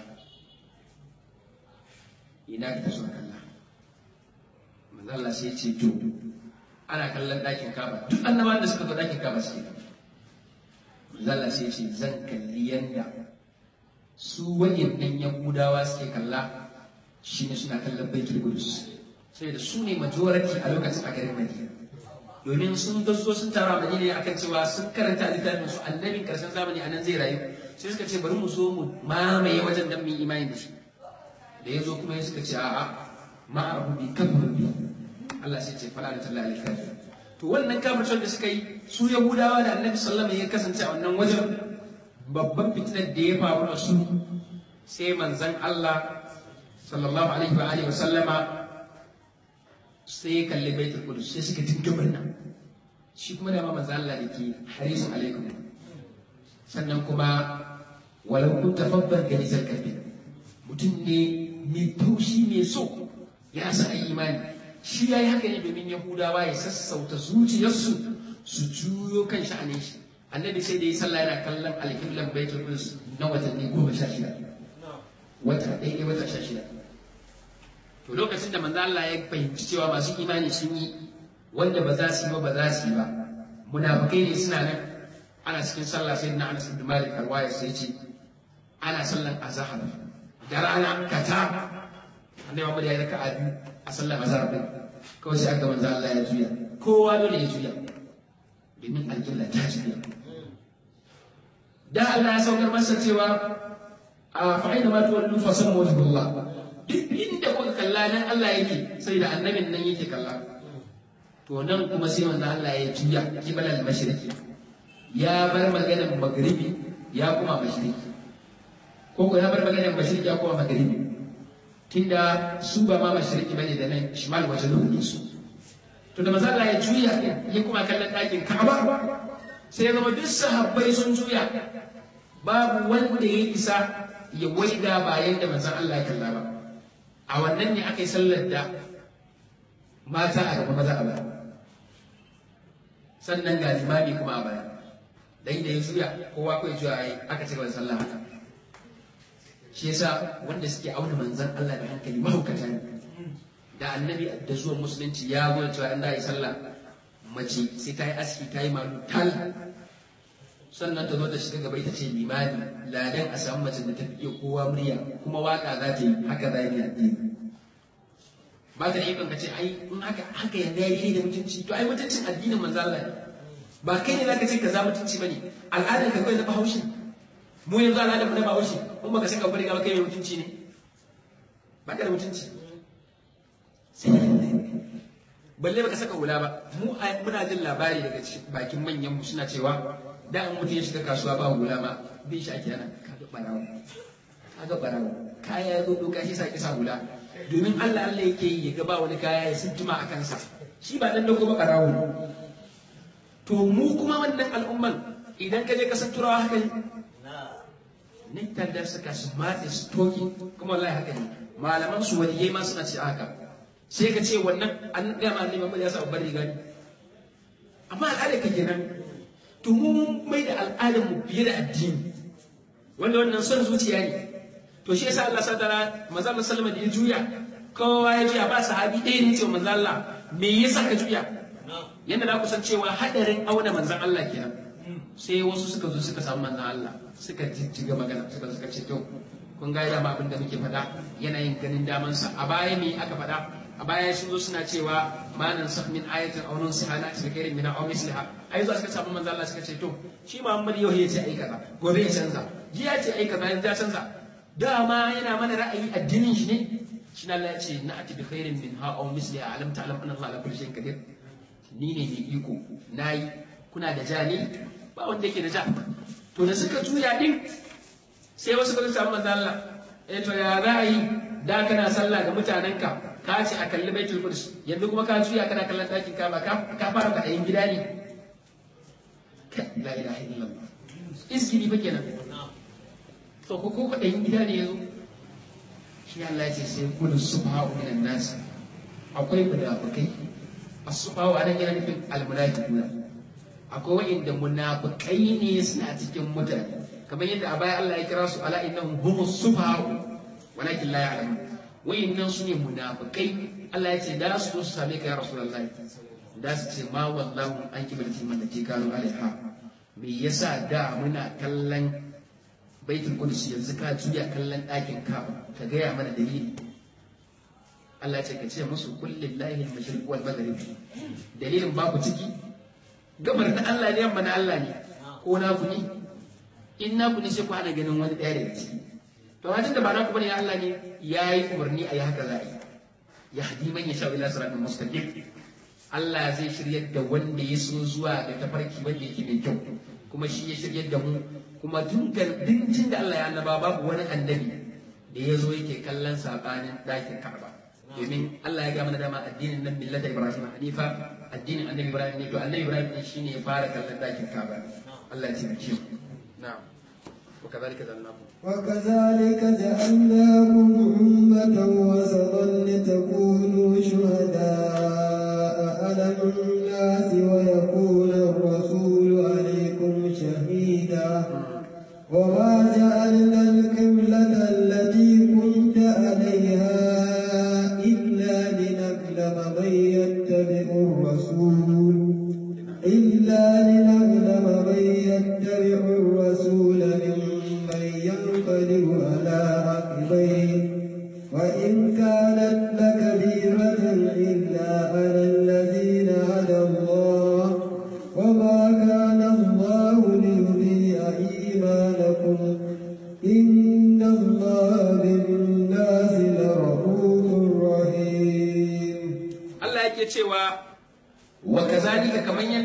ina kake so ka kalla manzo Allah sai ce to ana kallon ɗakin Ka'aba duk annabawan da suka zo ɗakin Ka'aba suke manzo Allah sai ce zan kalli yanda su wa'innan Yahudawa suke kalla shine suna kallon Baitul Qudus sai da su ne majority a lokacin a garin Madina domin sun gazo sun tara Madina akan cewa sun karanta littafin su annabin karshen zamani anan zai rayu sai suka ce bari mu zo mu mamaye wajen dan mu yi imani da shi da ya zo kuma ya suka ce a'a ma'ahu bi kafir bi Allah sai ce fala da talla alkafir to wannan kafircin da suka yi su Yahudawa da Annabi sallallahu alaihi wasallam ya kasance a wannan wajen babban fitinar da ya faru da su sai manzon Allah sallallahu alaihi wa alihi wasallama sai ya kalli baitul qudus sai suka dinga murna shi kuma da manzo Allah da ke harisun alaikum sannan kuma walau kun tafabbar ga nisar kalbi mutum ne mai taushi mai so ya sa imani shi ya yi haka ne domin yahudawa ya sassauta zuciyarsu su juyo kan sha'anin shi annabi sai da ya sallah yana kallon alƙiblan baitul qudus na watanni goma sha shida wata ɗaya wata sha shida to lokacin da manzo Allah ya fahimci cewa masu imani sun yi wanda ba za su yi ba ba za su yi ba munafikai ne suna nan ana cikin sallah sai na Anas ibn Malik arwaya sai ce ana sallan azhar da rana kata annabi Muhammad ya yi raka'a biyu a sallar azhar din kawai sai aka manzo Allah ya juya kowa dole ya juya domin alƙibla ta juya da Allah ya saukar masa cewa a fa'ina ma tuwallu fa sun wajhullah duk inda kuka kalla nan Allah yake sai da annabin nan yake kalla to nan kuma sai manzo Allah ya juya kibala al-mashriqi ya bar maganar maghribi ya kuma mashriqi ko ko ya bar maganar mashriqi ya kuma maghribi tunda su ba ma mashriqi bane da nan shimal wajen su to da manzo Allah ya juya ya kuma kallon ɗakin Ka'aba sai ya zama duk sahabbai sun juya babu wanda ya isa ya waiga bayan da manzon Allah ya kalla ba a wannan ne aka yi sallar da mata a gaba maza a baya sannan ga limami kuma a baya dan da ya juya kowa kai juya yayi aka ci gaba da sallah haka shi yasa wanda suke auna manzon Allah da hankali mahaukata ne da annabi da zuwan musulunci ya zo cewa in da yi sallah mace sai ta yi aski ta yi malu tal sannan ta zo ta shiga gaba ita ce limani ladan a samu mace da ta fi iya kowa murya kuma waka za ta yi haka za yi addini ba ta da ikon ka ce ai in haka haka yanzu ya yi da mutunci to ai mutuncin addinin manzo Allah ne ba kai ne zaka ce ka za mutunci bane al'adar ka kai na bahaushe mu yanzu al'adar mu na bahaushe in baka saka bari ga kai ne mutunci ne ba ka da mutunci sai balle baka saka hula ba mu muna jin labari daga bakin manyan mu suna cewa da an mutum ya shiga kasuwa ba hula ma bin shi ake yana kaga barawo kaga barawo kaya ya zo doka shi sa ki sa hula domin Allah Allah yake yi ya ga ba wani kaya ya sintuma a kansa shi ba dan dogo ba barawo to mu kuma wannan al'umman idan ka je ka san turawa haka ne ne tandar suka su matse su toki kuma wallahi haka ne malaman su waliyai ma suna ce haka sai ka ce wannan an ga ma ne ya sa babbar riga ne amma al'ada ka kenan to mu mai da al'adar mu fiye da addini wanda wannan son zuciya ne to shi yasa Allah sadara manzo Allah sallama da ya juya kowa ya juya ba sahabi ɗaya ne cewa manzo Allah me yasa ka juya yanda na kusan cewa hadarin auna manzon Allah kenan sai wasu suka zo suka samu manzon Allah suka jijjiga magana suka suka ce to kun ga dama abin da muke faɗa yanayin ganin damansa a baya me aka faɗa a baya sun zo suna cewa ma nan sah min ayatin aw nun sihana bi khairin min aw misliha ai zo suka samu manzo Allah suka ce to shi Muhammad yau ya ce ai kaza gobe ya canza jiya ce ai kaza yanzu ya canza dama yana mana ra'ayi addinin shi ne shi Allah ya ce na ati bi khairin min ha aw misliha alam ta'lam anna Allah ala kulli shay'in qadir ni ne mai iko nayi kuna da ja ne ba wanda yake da ja to da suka juya din sai wasu ka samu manzo Allah eh to ya ra'ayi da kana sallah ga mutanenka ka ce a kalli baitul qudus yanzu kuma ka juya kana kallon ɗakin kaba ka fara kwaɗayin gida ne la ilaha illallah izgiri fa kenan to ko ko kwaɗayin gida ne yazo shi Allah ya ce sai kullu subha'u minan nas akwai munafikai as-subha'u anan yana nufin al-munafiquna akwai wa'inda munafikai ne suna cikin mutane kamar yadda a baya Allah ya kira su ala innahum humus subha'u walakin la ya'lamun wayannan su ne munafikai Allah ya ce da su zo su same ka ya Rasulullah da su ce ma wallahu an kibalti man da ke kano alaiha me yasa da muna kallon baitul qudus yanzu ka juya kallon ɗakin ka ka gaya mana dalili Allah ya ce ka ce musu kullillahi al-mashriq wal maghrib dalilin babu ciki gabar na Allah ne yamma na Allah ne ko na ku ne in na ku ne sai ku hana ganin wani ɗaya daga ciki to wajen da ba na kuma ne Allah ne ya yi umarni a yi haka za a yi ya hadi man ya sha ila siratin mustaqim Allah zai shiryar da wanda ya so zuwa ga tafarki wanda yake mai kyau kuma shi ya shiryar da mu kuma dinkan dincin da Allah ya annaba babu wani annabi da ya zo yake kallon sabanin ɗakin Ka'aba domin Allah ya ga mana dama addinin nan millata Ibrahim Hanifa addinin annabi Ibrahim ne to annabi Ibrahim ne shine ya fara kallon ɗakin Ka'aba Allah ya taimake mu na'am وكذلك جعلناكم وكذلك جعلناكم أمة وسطا لتكونوا شهداء على الناس ويكون الرسول عليكم شهيدا وما جعلنا القبلة التي كنت عليها إلا لنعلم من يتبع الرسول إلا لنعلم من يتبع الرسول ممن ينقلب على عقبيه وإن كانت لكبيرة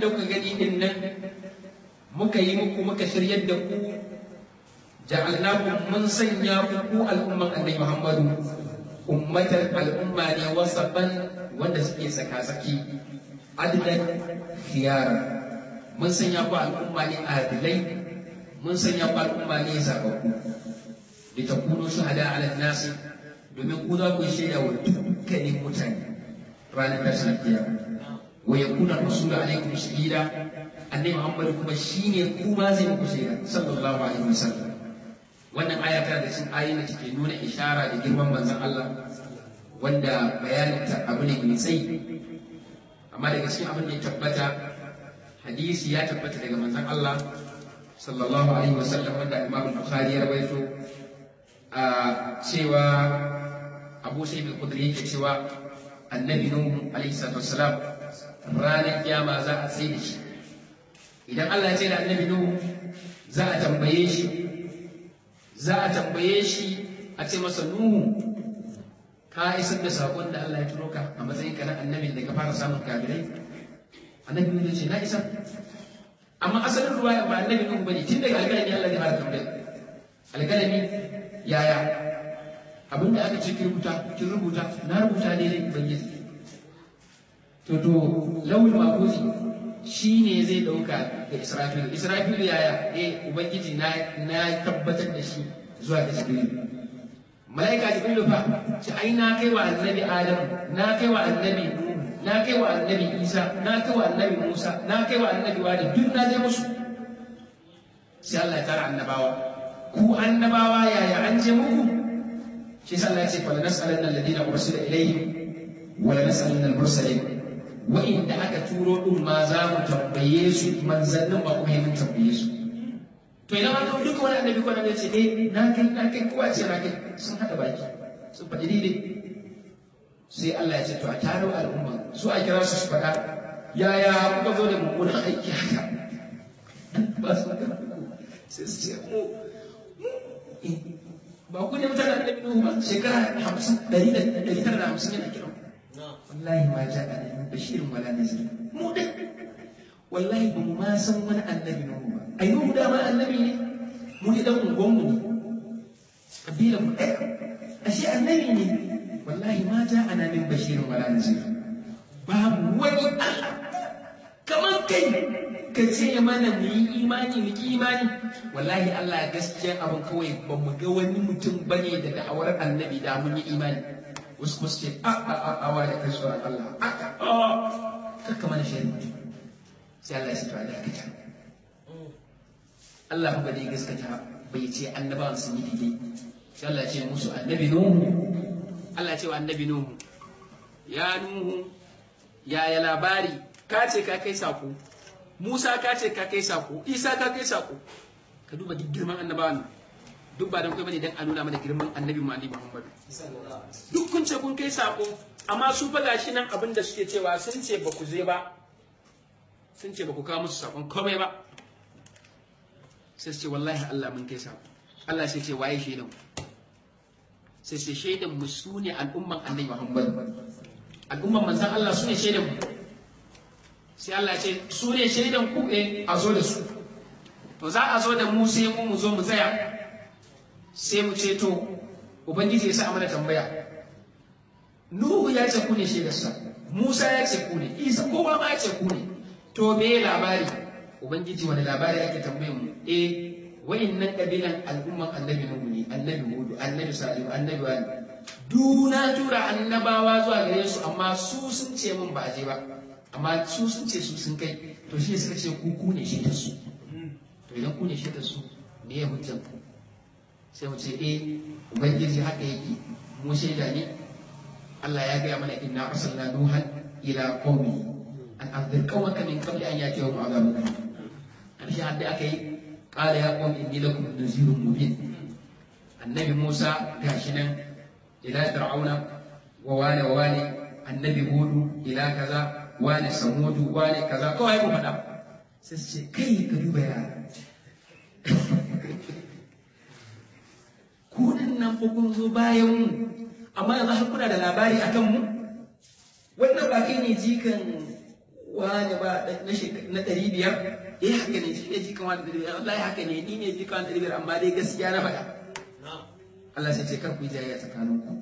da kuka gani din nan muka yi muku muka shiryar da ku ja'alnakum mun sanya ku ku al'umman annabi Muhammadu ummatan al'umma ne wasaban wanda suke saka-saki adilan khiyara mun sanya ku al'umma ne adilai mun sanya ku al'umma ne zababbu da ta kuno shahada ala nasi domin ku za ku shaida wa dukkanin mutane ranar tashin kiyama wa yakuna rasulu alaikum shahida annabi Muhammad kuma shine kuma zai muku shaida sallallahu alaihi wasallam wannan aya tana da cikin ayoyin da take nuna ishara da girman manzon Allah wanda bayanin ta abu ne mai tsayi amma daga cikin abin da ya tabbata hadisi ya tabbata daga manzon Allah sallallahu alaihi wasallam wanda Imam Bukhari ya rawaito a cewa Abu Sa'id al-Khudri yake cewa annabi Nuhu alaihi salatu wassalam ranar kiyama za a sai da shi idan Allah ya ce da annabi Nuhu za a tambaye shi za a tambaye shi a ce masa Nuhu ka isar da saƙon da Allah ya turo ka a matsayin ka na annabi da ka fara samun kafirai annabi Nuhu ya ce na isa amma asalin ruwaya ba annabi Nuhu bane tun daga alƙalami Allah ya fara tambaya alƙalami yaya abinda aka ce ki rubuta ki rubuta na rubuta ne dai ubangiji to to lawul mafuzi shi ne zai ɗauka ga Israfilu. Israfilu yaya? Eh, Ubangiji na na tabbatar da shi zuwa ga Jibrilu. Mala'ika Jibrilu fa, ci ai na kai wa annabi Adam, na kai wa annabi Nuhu, na kai wa annabi Isa, na kai wa annabi Musa, na kai wa annabi Wadi, duk na je musu. Sai Allah ya tara annabawa. Ku annabawa yaya an je muku? Shi sa Allah ya ce, "Fala nas'alanna alladhina ursila ilayhim wa la nas'alanna al-mursalin." wa'inda aka turo din ma za mu tambaye su manzannin ba kuma mun tambaye su to idan an kawo duka wani annabi ko annabi ce eh na kai na kai kowa ce na kai sun hada baki sun faɗi daidai sai Allah ya ce to a taro al'umma su a kira su su faɗa yaya kuka zo da mummunan aiki haka ba su magana sai su ce mu ba ku ne mutane annabi Nuhu ba shekara hamsin ɗari da ɗari tara da hamsin yana kiran wallahi ma ja a nan bashirin wala nazir mu da wallahi ba mu ma san wani annabi nuhu ba ai nuhu dama annabi ne mu ne dan ungon mu ne kabila mu ɗaya ashe annabi ne wallahi ma ja ana min bashirin wala nazir babu wani Allah kamar kai ka ce mana mu yi imani mu ki imani wallahi Allah gaskiya abin kawai ba mu ga wani mutum bane da da'awar annabi da mun yi imani wasu kuma suke a a a a wa da kai tsoron Allah a a a kakka mana shi sai Allah ya ce to a dakata Allah ba dai gaskata bai ce annabawan sun yi daidai sai Allah ya ce musu annabi Nuhu Allah ya ce wa annabi Nuhu ya Nuhu ya ya labari ka ce ka kai sako Musa ka ce ka kai sako Isa ka kai sako ka duba duk girman annabawan nan duk ba don kai bane dan a nuna mana girman annabi Muhammad Muhammad duk kun ce kun kai sako amma su fa gashi nan abin da suke cewa sun ce ba ku je ba sun ce ba ku kawo musu sakon komai ba sai su ce wallahi Allah mun kai sako Allah sai ce waye shaidan sai ce shaidan mu su ne al'umman annabi Muhammad al'umman manzon Allah su ne shaidan mu sai Allah ce su ne shaidan ku eh a zo da su to za a zo da mu sai mu mu zo mu tsaya sai mu ce to ubangiji ya sa mana tambaya nuhu ya ce ku ne shaidarsa musa ya ce ku ne isa kowa ma ya ce ku ne to me labari ubangiji wani labari ake tambayin mu eh wa'innan kabilan al'umman annabi nuhu ne annabi hudu annabi salihu annabi wani duna tura annabawa zuwa gare su amma su sun ce min ba a je ba amma su sun ce su sun kai to shi suka ce ku ku ne shaidar su to idan ku ne shaidar su me ya hujjan ku sai mu ce eh ubangiji haka yake mu shaida ne Allah ya gaya mana inna arsalna nuhan ila qaumi an anzir qaumaka min qabli an yatihum adhabun karshe hadda aka yi qala ya qaumi inni lakum nazirun mubin annabi Musa gashi nan ila fir'auna wa wani wa wani annabi hudu ila kaza wani samudu wani kaza kawai mu faɗa sai su ce kai ka duba ya kudin nan fa kun zo bayan mu amma yanzu har kuna da labari akan mu wannan ba kai ne jikan wani ba na ɗari biyar eh haka ne shi ne jikan wani ɗari biyar wallahi haka ne ni ne jikan wani ɗari biyar amma dai gaskiya na faɗa Allah sai ce kar ku yi jayayya tsakaninku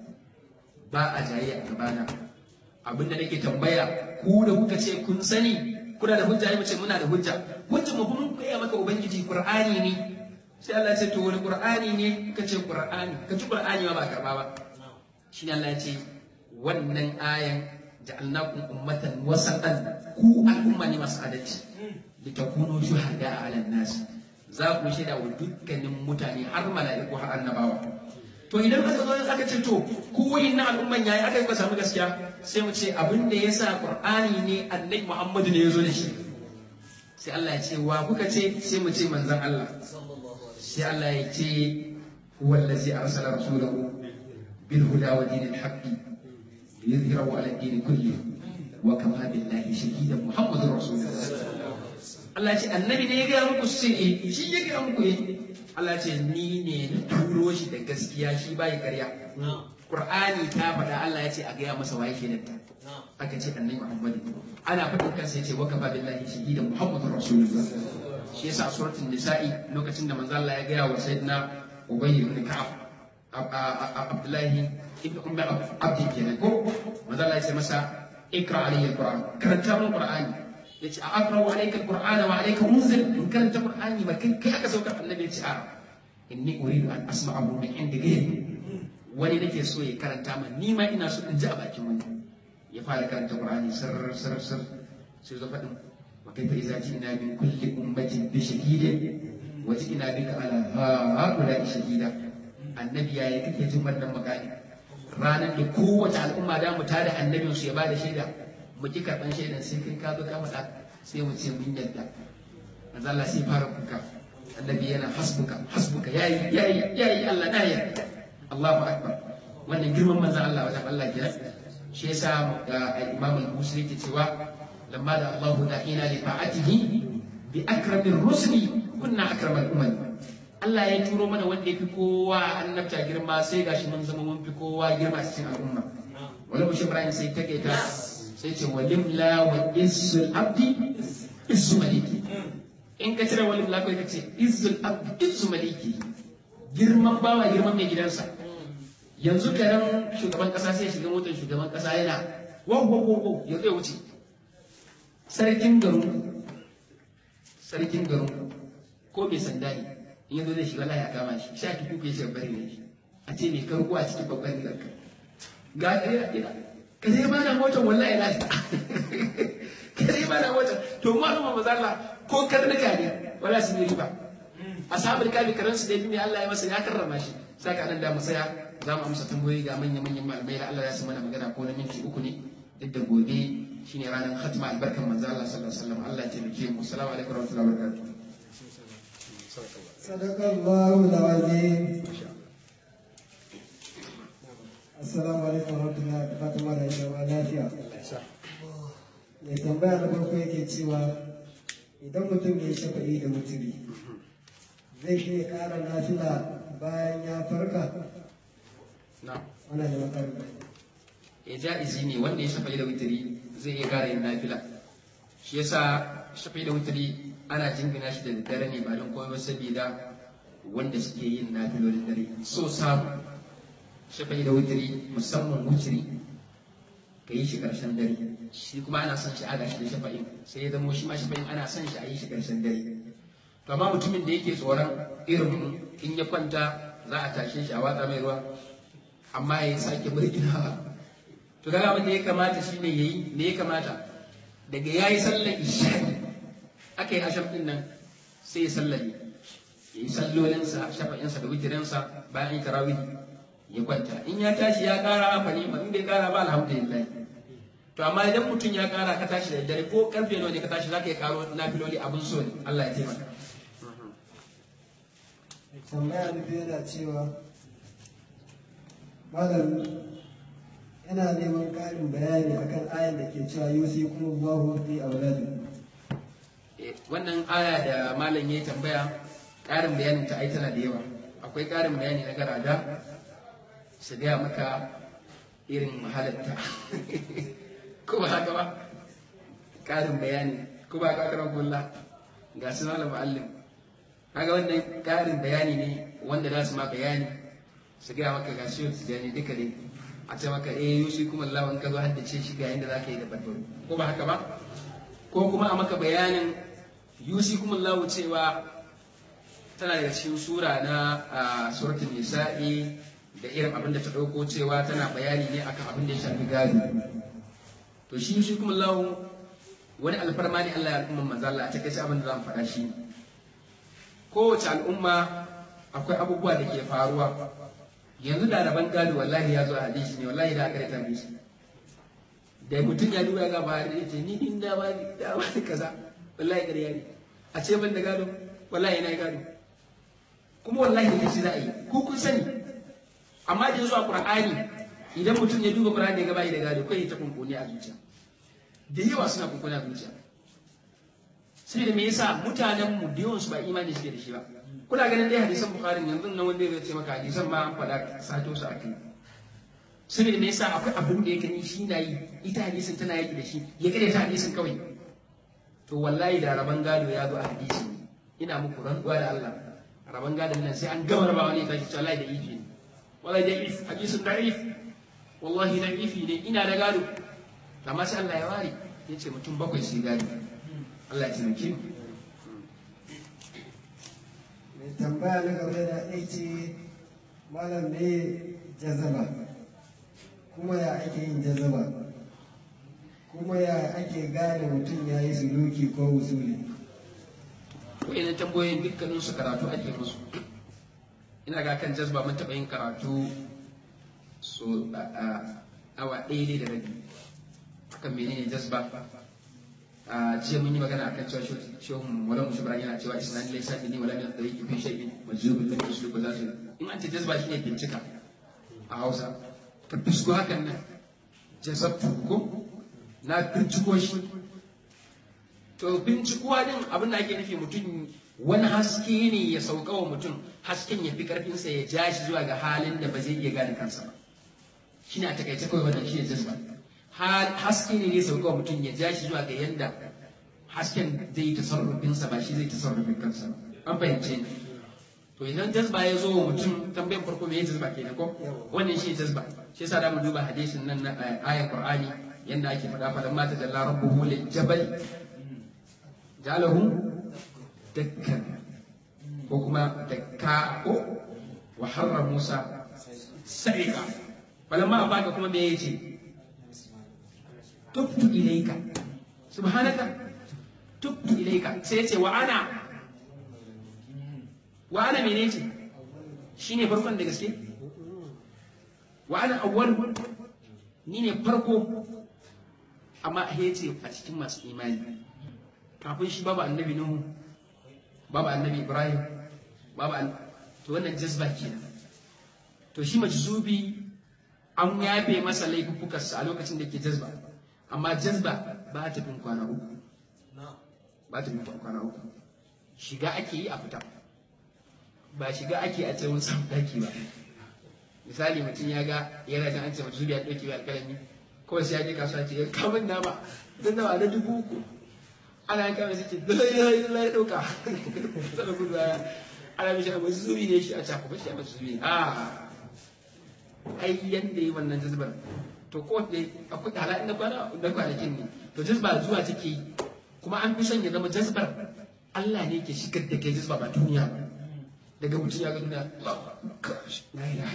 ba a jayayya a gabana abinda nake tambaya ku da kuka ce kun sani kuna da hujja mu ce muna da hujja hujja mu mun koya maka ubangiji qur'ani ne sai Allah ya ce to wani qur'ani ne ka ce qur'ani ka ci qur'ani ma ba karba ba shine Allah ya ce wannan ayan ja'alnakum ummatan wasatan ku al'umma ne masu adalci litakunu shuhada 'ala nas za ku shaida wa dukkanin mutane har mala'iku har annabawa to idan aka zo aka ce to ku na al'umman yayi aka yi ka samu gaskiya sai mu ce abin da yasa qur'ani ne annabi muhammadu ne ya zo da shi sai Allah ya ce wa kuka ce sai mu ce manzon Allah sai Allah ya ce huwa allazi arsala rasulahu bil huda wa dinil haqqi liyudhhirahu ala din kulli wa kafa billahi shahidan muhammadur rasulullah Allah ya ce annabi ne ya ga muku sai eh shi ya ga muku eh Allah ce ni ne na turo shi da gaskiya shi bai karya. Qur'ani ta faɗa Allah ya ce a gaya masa waye kenan ta. Aka ce annabi Muhammad. Ana faɗin kansa ya ce wa kafa billahi shahidan Muhammadur Rasulullah. Shi yasa a suratul Nisa'i lokacin da manzo Allah ya gaya wa sayyidina Ubay ibn Ka'ab Abdullahi ibn Ummi Abdi kenan ko manzo Allah ya ce masa ikra alayhi alquran karanta mun qur'ani yace a aqra'u alayka alqur'ana wa alayka unzil in karanta qur'ani ba kai kai aka saukar annabi yace a inni uridu an asma'ahu min indi ghayri wani nake so ya karanta min ni ma ina so in ji a bakin wani ya fara karanta qur'ani sir sir sir sai zo fadin wa kaifa idza ji'na min kulli ummatin bi shahidin wa ji'na bika ala haula shahida annabi yayi kake jin wannan magana ranar da kowace al'umma da mu tada annabin su ya bada shaida mu ki karban shaidan sai kai ka zo ka faɗa sai mu ce mun yadda manzo Allah sai fara kuka annabi yana hasbuka hasbuka yayi yayi yayi Allah na yarda Allahu akbar wannan girman manzo Allah wajen Allah ke shi yasa Imam al-Busiri ke cewa lamma da Allah da'ina li ta'atihi bi akramir rusuli kunna akramal umam Allah ya turo mana wanda ya fi kowa annabta girma sai gashi mun zama mun fi kowa girma cikin al'umma wani bushe Ibrahim sai take ta sai ce walim la wa izzul abdi izzu maliki in ka cire walim la kai ka ce izzul abdi izzu maliki girman bawa girman mai gidansa yanzu karen shugaban kasa sai shiga motar shugaban kasa yana wow wow wow wow ya zai wuce sarkin garin sarkin garin ko mai sanda ne in yanzu zai shiga ya kama shi sha ki kuka shi bari ne a ce mai karko a cikin babban rigarka ga ɗaya ina ka zai ba na motar wallahi lafiya ka zai ba na motar to mu al'umma maza Allah ko karnuka ne wala su yi riba ashabul kafi karan su da ne Allah ya masa ya karrama shi saka nan da mu saya za mu amsa tambayoyi ga manyan manyan malamai da Allah ya sa mana magana ko na minti uku ne duk da gobe shine ranar khatma albarkan manzo Allah sallallahu alaihi wasallam Allah ya taimake mu assalamu alaikum warahmatullahi wabarakatuh صدق الله العظيم Assalamu alaikum warahmatullahi da fatan mara yi zama lafiya. Mai tambaya na farko yake cewa idan mutum ya shafa'i da mutumi zai iya ƙara nafila bayan ya farka? na'am Wannan da makarta. ya ja'izi ne wanda ya shafa'i da witiri zai iya kara yin nafila shi yasa shafa'i da witiri ana jingina shi da daddare ne ba don komai ba saboda wanda suke yin nafilolin dare so samu shafa'i da witiri musamman witiri ka yi shi karshen dare shi kuma ana son shi ada shi da shafa'in sai ya zamo shi ma shafa'in ana son shi a yi shi karshen dare to amma mutumin da yake tsoron irin in ya kwanta za a tashe shi a watsa mai ruwa amma ya sake murginawa to kaga abin da ya kamata shine yayi me ya kamata daga yayi sallar isha'i aka yi asham din nan sai ya sallame yayi sallolinsa shafa'insa da witirinsa bayan yi tarawih ya kwanta in ya tashi ya kara fa ne in bai kara ba alhamdulillah to amma idan mutum ya kara ka tashi da dare ko karfe nawa ne ka tashi zaka yi karo nafiloli abun so ne Allah ya taimaka Tambaya na biyu yana cewa Malam yana neman ƙarin bayani akan ayan da ke cewa yusi kuma Allahu fi auladu. Eh, wannan aya da malam ya tambaya ƙarin bayanin ta ai tana da yawa akwai ƙarin bayani na garada su gaya maka irin mahalatta ko ba haka ba ƙarin bayani ko ba ka karan kulla ga su malam mu'allim kaga wannan ƙarin bayani ne wanda za su ma bayani su gaya maka ga shi tijani duka ne a ce maka eh yushi kuma Allah in ka zo haddace shi ga yadda za ka yi da barbaru ko ba haka ba ko kuma a maka bayanin yushi kuma Allah cewa tana daga cikin sura na suratul nisa'i da irin abin da ta ɗauko cewa tana bayani ne akan abin da ya shafi gado to shi yushi kuma Allah wani alfarma ne Allah ya al'umma manzo Allah a takaice abin da zan faɗa shi kowace al'umma akwai abubuwa da ke faruwa yanzu da rabon gado wallahi ya zo a hadisi ne wallahi da aka rata hadisi da mutum ya duba ga ba da ce ni din da ba da ba kaza wallahi ƙarya ne a ce ban da gado wallahi na gado kuma wallahi ne shi za a yi ko kun sani amma da zuwa qur'ani idan mutum ya duba qur'ani ya ga bai da gado kai ta kunkuni a zuciya da yawa suna kunkuni a zuciya sai da me yasa mutanen mu da yawan su ba imani suke da shi ba kuna ganin dai hadisan bukhari yanzu nan wanda zai ce maka hadisan ma an faɗa sato su akai saboda me yasa akwai abin da ya gani shi na yi ita hadisin tana yaki da shi ya kare ta hadisin kawai to wallahi da raban gado ya zo a hadisi ina muku rantsuwa da Allah raban gadon nan sai an gama raba wani tashi wallahi da ifi ne wallahi da ifi hadisin da ifi wallahi da ifi ne ina da gado amma sai Allah ya ware ya ce mutum bakwai su gado Allah ya taimake mu mai tambaya na gaba da ya ce malam ne jazaba kuma ya ake yin jazaba kuma ya ake gane mutum ya yi suluki ko usuli wa'ina tambayoyin dukkanin su karatu ake musu ina ga kan jazba mun taɓa yin karatu so a awa ɗaya ne da rabi akan menene jazba a jiya mun yi magana akan cewa shehun wala musu bara yana cewa isnan laysa ni wala min tariqi fi shay'in majzubun lam yuslu ba za in an ce jazba shine bincika a Hausa ka bisko hakan nan jazabtu ko na binciko shi to bincikuwa din abin da ake nufi mutum wani haske ne ya sauka wa mutum hasken ya fi karfinsa ya ja shi zuwa ga halin da ba zai iya gane kansa ba shine a takaice kawai wannan shine jazba haske ne ya sauka wa mutum ya ja shi zuwa ga yanda hasken zai yi tasarrufinsa ba shi zai tasarrufin kansa ba an fahimce ni to idan jazba ya zo wa mutum tambayan farko me jazba kenan ko wannan shi jazba shi yasa da mu duba hadisin nan na ayat qur'ani yanda ake faɗa faɗan mata jalla rabbuhu lil jabal jalahu dakkan ko kuma dakka ko wa harra musa sa'iqa falamma baka kuma me yace tubtu ilayka subhanaka tubtu ilayka sai yace wa ana wa ana mene ce shine farkon da gaske wa ana awwal ni ne farko amma ya ce a cikin masu imani kafin shi babu annabi nuhu babu annabi ibrahim babu an to wannan jazba kenan to shi majzubi an yafe masa laifukansa a lokacin da ke jazba amma jazba ba ta bin kwana uku ba ta bin kwana uku shiga ake yi a fita ba shiga ake a tsawon samun daki ba misali mutum ya ga yana jan an ce majzubi ya ɗauke wa alƙalami kawai sai ya je kasuwa ce ya kamun nama don nawa na dubu uku ana yanka mai suke dalilai ya ɗauka sana gudu baya ana mishi abu zubi ne shi a cako ba shi a masu zubi a ai yanda yi wannan jazbar to ko da akwai hala na kwana na kwanakin ne to jazba zuwa take yi kuma an fi son ya zama jazbar Allah ne ke shigar da kai jazba ba duniya ba daga mutum ya ga duniya la ilaha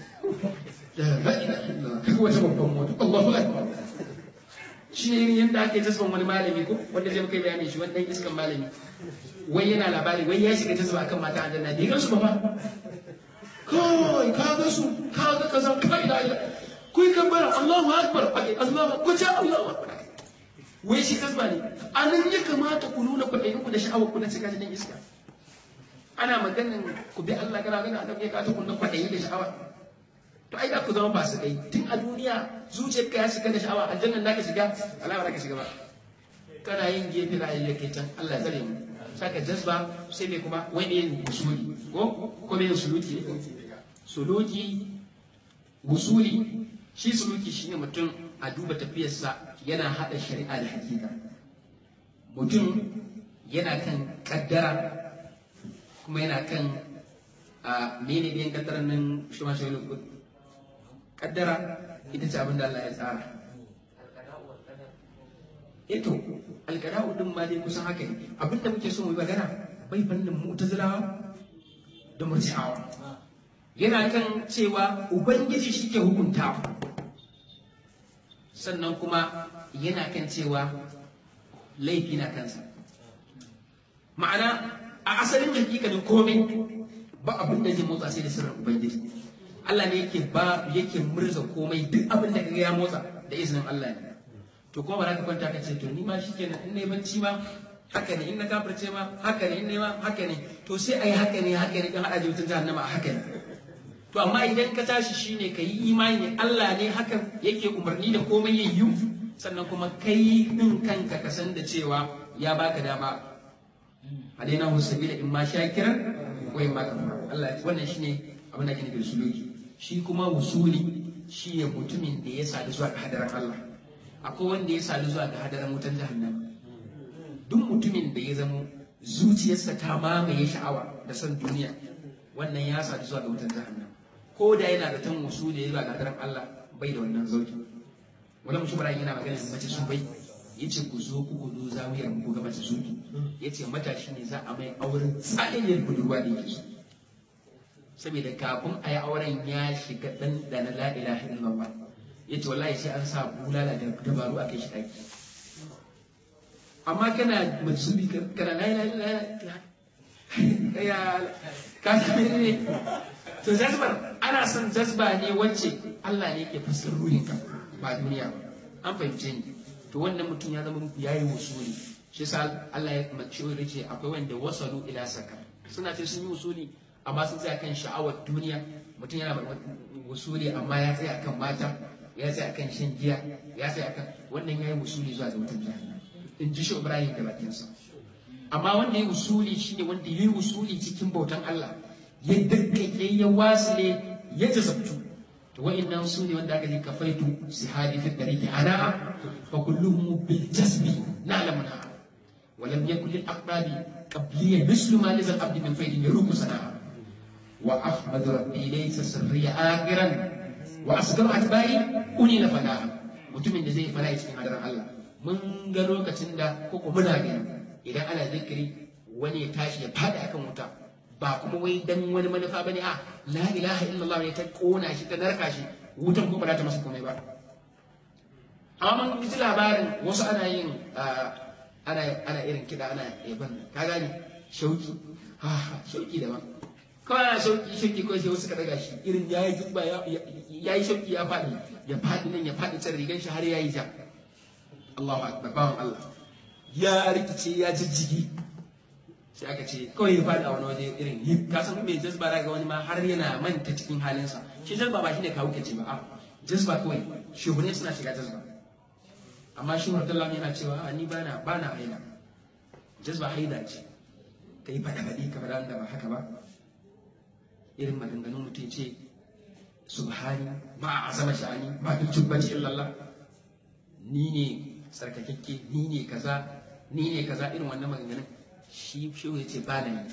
illallah kaga wata babban mota Allahu akbar shi ne yadda ake tasban wani malami ko wanda zai kai bayani shi wani dan iskan malami wai yana labari wai ya shiga tasba akan mata aljanna bai gansu ba ba kai ka ga su ka ga kaza kai da ila kuyi kan bara Allahu akbar Allahu ku ta Allahu akbar wai shi tasba ne anan ya kamata ku nuna kwaɗayin ku da sha'awar ku na cika dan iska ana maganin ku bi Allah kana gana annabi ya kata ku na kwaɗayi da sha'awa to ai za ku zama ba su kai tun a duniya zuciyarka ya shiga da sha'awa aljannan da ka shiga Allah ba ka shiga ba kana yin gefe da ayyuka kai can Allah ya tsare mu saka jazba sai me kuma wai ne yin usuli ko ko me suluki suluki usuli shi suluki shine mutum a duba tafiyarsa yana hada shari'a da hakika mutum yana kan kaddara kuma yana kan a mene biyan kaddaran nan shi ma shi kaddara ita ce abin da Allah ya tsara eto alkada'u din ma dai kusan haka ne abin da muke so mu yi magana bai fannin mu'tazilawa da murji'awa yana kan cewa ubangiji shi ke hukunta sannan kuma yana kan cewa laifi na kansa ma'ana a asalin hakikalin komai ba abin da zai motsa sai da sirrin ubangiji Allah ne yake ba yake murza komai duk abin da kaga ya motsa da izinin Allah ne to kuma ba za ka kwanta ka ce to ni ma shikenan in nayi bacci ma haka ne in na kafirce ma haka ne in nayi ma haka ne to sai ayi haka ne haka ne kan hada jibutun jahannama a haka ne to amma idan ka tashi shine ka yi imani Allah ne hakan yake umarni da komai ya yi sannan kuma kai din kanka ka san da cewa ya baka dama alaina husabila in ma shakiran ko in ma kafara Allah wannan shine abin da ake nufi da suluki shi kuma wusuli shine mutumin da ya sadu zuwa ga hadaran Allah akwai wanda ya sadu zuwa ga hadaran wutan jahannama duk mutumin da ya zamo zuciyarsa ta mamaye sha'awa da son duniya wannan ya sadu zuwa ga wutan jahannama ko da yana da tan wasu da ya zuwa ga hadaran Allah bai da wannan zauki wala mutum bara yana magana da mace su bai yace ku zo ku kudu zawiyar ku ga mace suki yace matashi ne za a mai auren tsaliyar budurwa da yake so saboda kafin a yi auren ya shiga dan da na la ilaha illallah yace wallahi sai an sa bulala da dabaru a kai shi daki amma kana matsubi kana la ilaha illallah ya ka ne to jazbar ana son jazba ne wacce Allah ne yake fassar ruhinka ba duniya ba an fahimce ni to wannan mutum ya zama yayi usuli shi yasa Allah ya mace ya ce akwai wanda wasalu ila saka suna ce sun yi usuli amma sun tsaya kan sha'awar duniya mutum yana usuli amma ya tsaya kan mata ya tsaya kan shan giya ya tsaya kan wannan yayi usuli zuwa ga mutum jahannam in ji shi Ibrahim da bakinsa amma wanda ya usuli shine wanda ya yi usuli cikin bautan Allah ya dakkake ya wasile ya jazabtu to wa'annan su ne wanda aka ji kafaitu sihadi fi dariki ana fa kulluhum bil jasbi na'lamuna wa lam yakul lil aqrabi qabliya mislu ma lizal abdi min faydin yaruku sana'a wa ahmad rabbi laysa sirriya akhiran wa asgaru atba'i uni na fada mutumin da zai fara cikin hadarin Allah mun ga lokacin da koko muna gani idan ana zikiri wani ya tashi ya fada akan wuta ba kuma wai dan wani manufa bane a la ilaha illallah ne ta kona shi ta narka shi wutan ko ba za ta masa komai ba amma mun ji labarin wasu ana yin ana ana irin kida ana yaban ka gane shauki ha shauki daban kawai ana shauki shauki ko sai wasu ka daga shi irin yayi jubba ya yi shauki ya fadi ya fadi nan ya fadi can rigan shi har yayi ja Allahu akbar bawan Allah ya rikice ya jijjigi sai aka ce kawai ya faɗi a wani waje irin yi ka san mai jazba ga wani ma har yana manta cikin halinsa shi jazba ba shine kawo kace ba a jazba kawai shehune suna shiga jazba amma shi Abdullahi yana cewa a ni bana bana haila jazba haida ce ka yi faɗa faɗi ka faɗa da ba haka ba irin maganganun mutum ce subhani ma a azama sha'ani ma duk jubbaci illallah ni ne sarkakakke ni ne kaza ni ne kaza irin wannan maganganun shi shehu ya ce ba na yi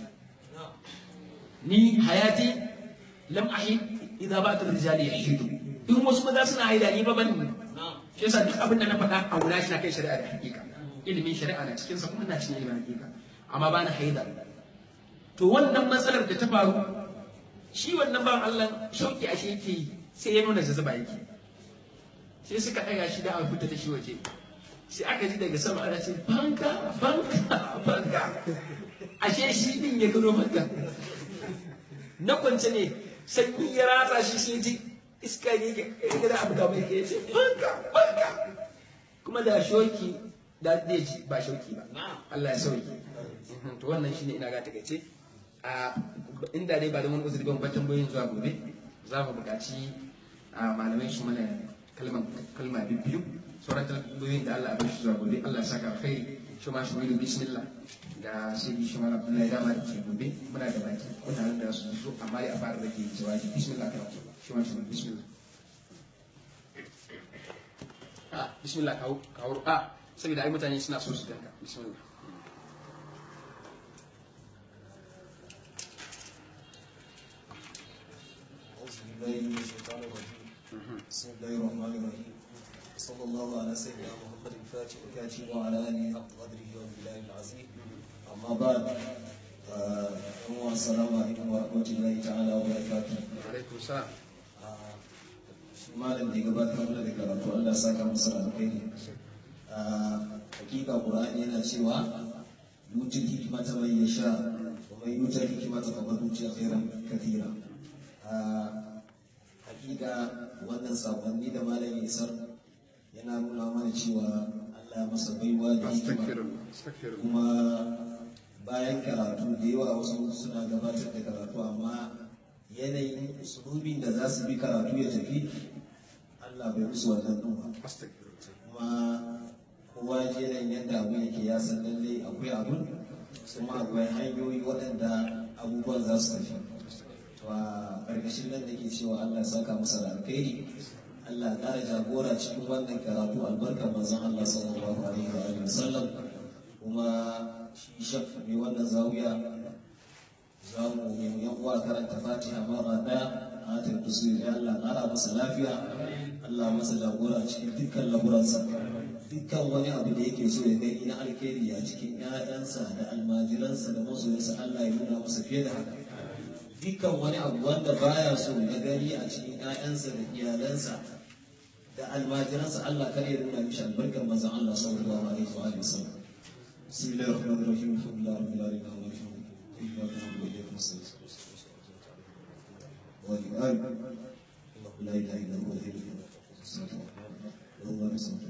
ni hayati lam ahi idan ba ta rijali ya hidu in wasu maza suna haida ni ba ban ne shi yasa duk abin da na faɗa a wula shi na kai shari'a da hakika ilimin shari'a na cikin sa kuma na cikin ilimin hakika amma ba na haida to wannan matsalar da ta faru shi wannan ban Allah shauki ashe yake yi sai ya nuna jazaba yake sai suka ɗaga shi da a fita da shi waje sai aka ji daga sama ana ce banka banka banka ashe shi din ya gano banka na kwance ne sanyi ya ratsa shi sai ji iska ne ya gada abu da mai ke ce banka banka kuma da shoki da zai ji ba shauki ba Allah ya sauki to wannan shine ina ga takaice a inda dai ba da wani uzuri ban ba tambayoyin zuwa gobe za mu buƙaci malamai su mana kalma biyu sauran tambayoyin da Allah abin shi zuwa gobe Allah ya saka alkhairi shi ma shi bismillah da sai shi ma Abdullahi dama da ke gobe muna da baki kuna da su zo amma ya fara da ke jawabi bismillah kana shi ma shi bismillah ah bismillah kawo kawo ah saboda ai mutane suna so su danka bismillah بالله من الشيطان الرجيم بسم الله الرحمن الرحيم صلى الله على سيدنا محمد الفاتح الكاتب وعلى اله حق قدره وبالله العظيم اما بعد آه، السلام عليكم ورحمه الله تعالى وبركاته alaikum salam Ah, shi malam da ya gabatar mana da karatu Allah ya saka masa da alkhairi Ah, hakika qur'ani yana cewa yutul hikmata man yasha wa man yutul hikmata faqad utiya khairan kathira Ah, hakika wannan sakonni da malam ya isar yana nuna mana cewa Allah ya masa baiwa da hikima astaghfirullah astaghfirullah kuma bayan karatu da yawa wasu suna gabatar da karatu amma yanayin usulubin da za su bi karatu ya tafi Allah bai musu wannan ɗin ba astaghfirullah kuma kowa ji yanayin yadda abin yake ya san lalle akwai abun kuma akwai hanyoyi waɗanda abubuwan za su tafi to a ƙarƙashin nan da ke cewa Allah ya saka masa da alkhairi Allah ya ƙara jagora cikin wannan karatu albarkar manzon Allah sallallahu alaihi wa alihi wasallam kuma shi shaf ne wannan zawiya za mu yi yan uwa karanta Fatiha mara daya a ta kusuri ya Allah ƙara masa lafiya Allah masa jagora cikin dukkan lamuransa dukkan wani abu da yake so ya gani na alkhairi a cikin ƴaƴansa da almajiransa da masoyansa Allah ya nuna masa fiye da haka dukkan wani abu wanda baya so ya gani a cikin ƴaƴansa da iyalansa da almajiransa Allah kar ya nuna mishi albarkar manzon Allah sallallahu alaihi wa alihi wasallam bismillahir rahmanir rahim alhamdulillahi rabbil alamin arrahmanir rahim iyyaka na'budu wa iyyaka nasta'in wa iyyaka na'budu la ilaha illa huwa al-hayyul qayyum له ما في السماوات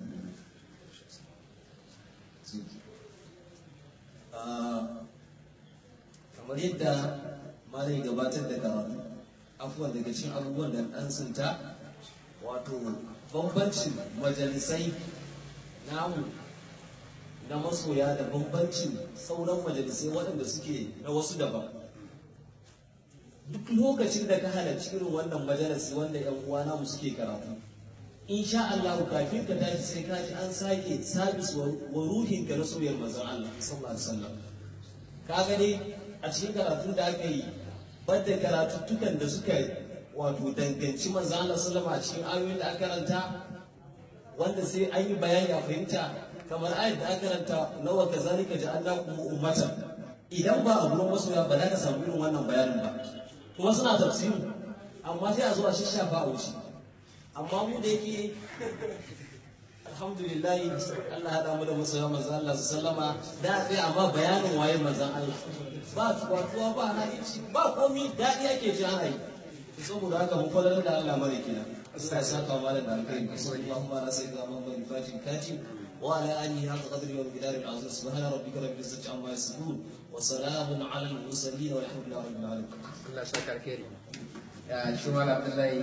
kamar yadda malai gabatar da karatu afuwa daga cikin abubuwan da ɗan tsinta wato bambancin majalisai namu na masoya da bambancin sauran majalisai waɗanda suke na wasu daban duk lokacin da ka halarci irin wannan majalisi wanda yan uwa namu suke karatu insha Allah kafin ka tashi sai ka ji an sake sabis wa ruhin ka na soyayyar manzon Allah sallallahu alaihi wasallam ka gani a cikin karatun da aka yi banda karatuttukan da suka wato danganci manzon Allah sallallahu alaihi wasallam a cikin ayoyin da aka karanta wanda sai an yi bayani a fahimta kamar ayat da aka karanta nawa kazalika ja'alnakum ummatan idan ba a gurin masoya ba za ka samu irin wannan bayanin ba kuma suna tafsiri amma sai a zo a shishafa a wuce amma mu da yake alhamdulillah Allah hada mu da masoya manzon Allah sallama da sai amma bayanin waye manzon Allah ba tuwa ba hadici ba komi dadi yake ji ana yi saboda haka mu fadar da Allah mare kina Allah ya saka mu da alkhairi sallallahu alaihi wasallam Muhammad fatin katim وعلى آله حق قدره ومقداره العظيم سبحان ربك رب العزة عما يصفون وسلام على المرسلين والحمد لله رب العالمين. Allah ya saka alkhairi ya shi mala Abdullahi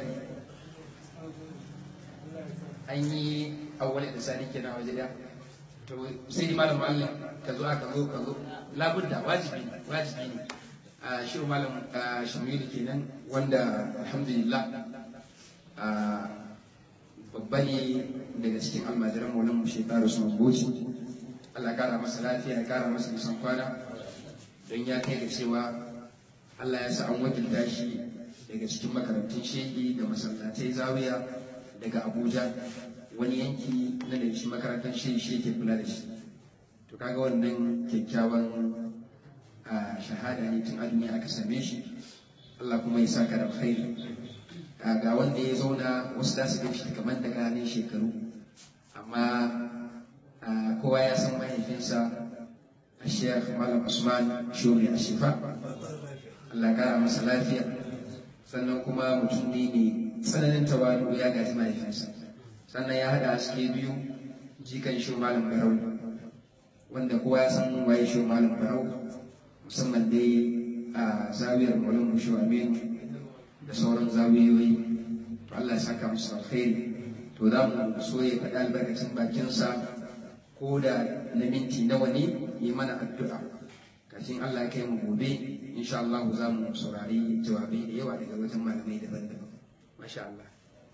an yi awwal da sani kenan waje da to sai ni malam Allah ka zo aka zo ka zo labudda wajibi ne wajibi ne a shi malam Shamilu kenan wanda alhamdulillah a babba ne daga cikin almajiran maulan mu shekaru su goci Allah ya kara masa lafiya ya kara masa nisan kwana don ya kai ga cewa Allah ya sa an wakilta shi daga cikin makarantun shehi da masallatai zawiya daga Abuja wani yanki na da shi makarantar shehi shi ke kula da shi to kaga wannan kyakkyawan a shahada ne tun aduni aka same shi Allah kuma ya saka da alkhairi ga wanda ya zauna wasu da su gan shi kamar da ganin shekaru amma kowa ya san mahaifinsa a shekh malam usman shuri a shifa Allah kara masa lafiya sannan kuma mutum ne mai tsananin tawadu ya gaji mahaifinsa sannan ya haɗa haske biyu jikan shi malam barau wanda kowa ya san waye shi malam barau musamman dai a zawiyar maulin mushu aminu da sauran zawiyoyi to Allah ya saka musu alkhairi to za mu so ya faɗi albarkacin bakinsa ko da na minti nawa ne yi mana addu'a kafin Allah ya kai mu gobe insha Allah za mu saurari jawabai da yawa daga wajen malamai daban-daban masha Allah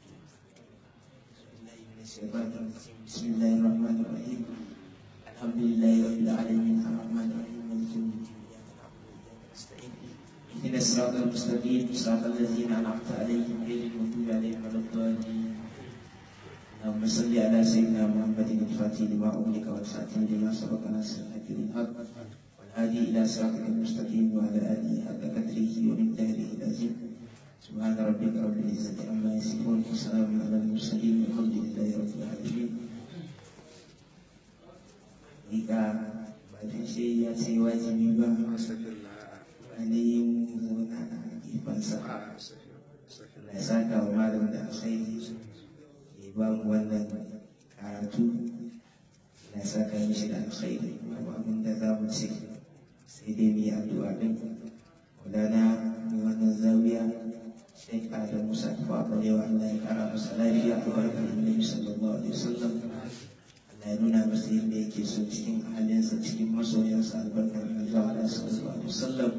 بسم الله الرحمن الرحيم الحمد لله رب العالمين الرحمن الرحيم مالك يوم الدين اياك نعبد واياك نستعين اهدنا الصراط المستقيم صراط الذين انعمت عليهم غير المغضوب عليهم ولا الضالين اللهم صل على سيدنا محمد الفاتح لما أغلق والخاتم لما سبق ناصر الحق بالحق والهادي إلى صراطك المستقيم وعلى آله حق قدره ومقداره العظيم سبحان ربك رب العزة عما يصفون وسلام على المرسلين والحمد لله رب العالمين Jika badan shi ya ce wajibi ba wani yin zauna a ifansa Allah ya saka wa malam da alkhairi ya ba mu wannan karatu na saka mishi da alkhairi abu abin da za mu ce sai dai mu yi addu'a din wadana mai wannan zawiya sai da musa ta ba yawa Allah ya kara masa lafiya a barkar annabi sallallahu alaihi wasallam Allah ya nuna masa yadda yake so cikin halinsa cikin masoyansa albarkar annabi sallallahu alaihi wasallam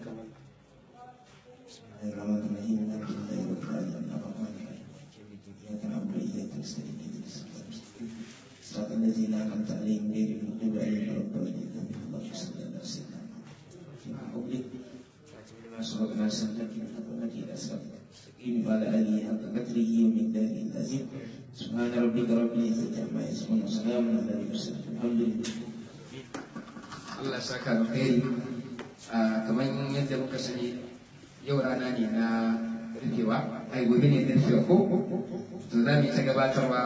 الرحمن الرحيم مالك الله رب العالمين الرحمن الرحيم إياك نعبد وإياك نستعين اهدنا الصراط المستقيم صراط الذين أنعمت عليهم غير المغضوب عليهم ولا الضالين اللهم صل على سيدنا محمد فيما أغلق خاتم لما سبق ناصر لك الحق والهدي إلى صراط المستقيم وعلى آله حق قدره ومقداره العظيم سبحان ربك رب العزة عما يصفون وسلام على المرسلين الحمد لله Allah ya saka alkhairi kamar yadda muka sani yau rana ne na rufewa ai gobe ne na rufewa ko to za mu yi ta gabatarwa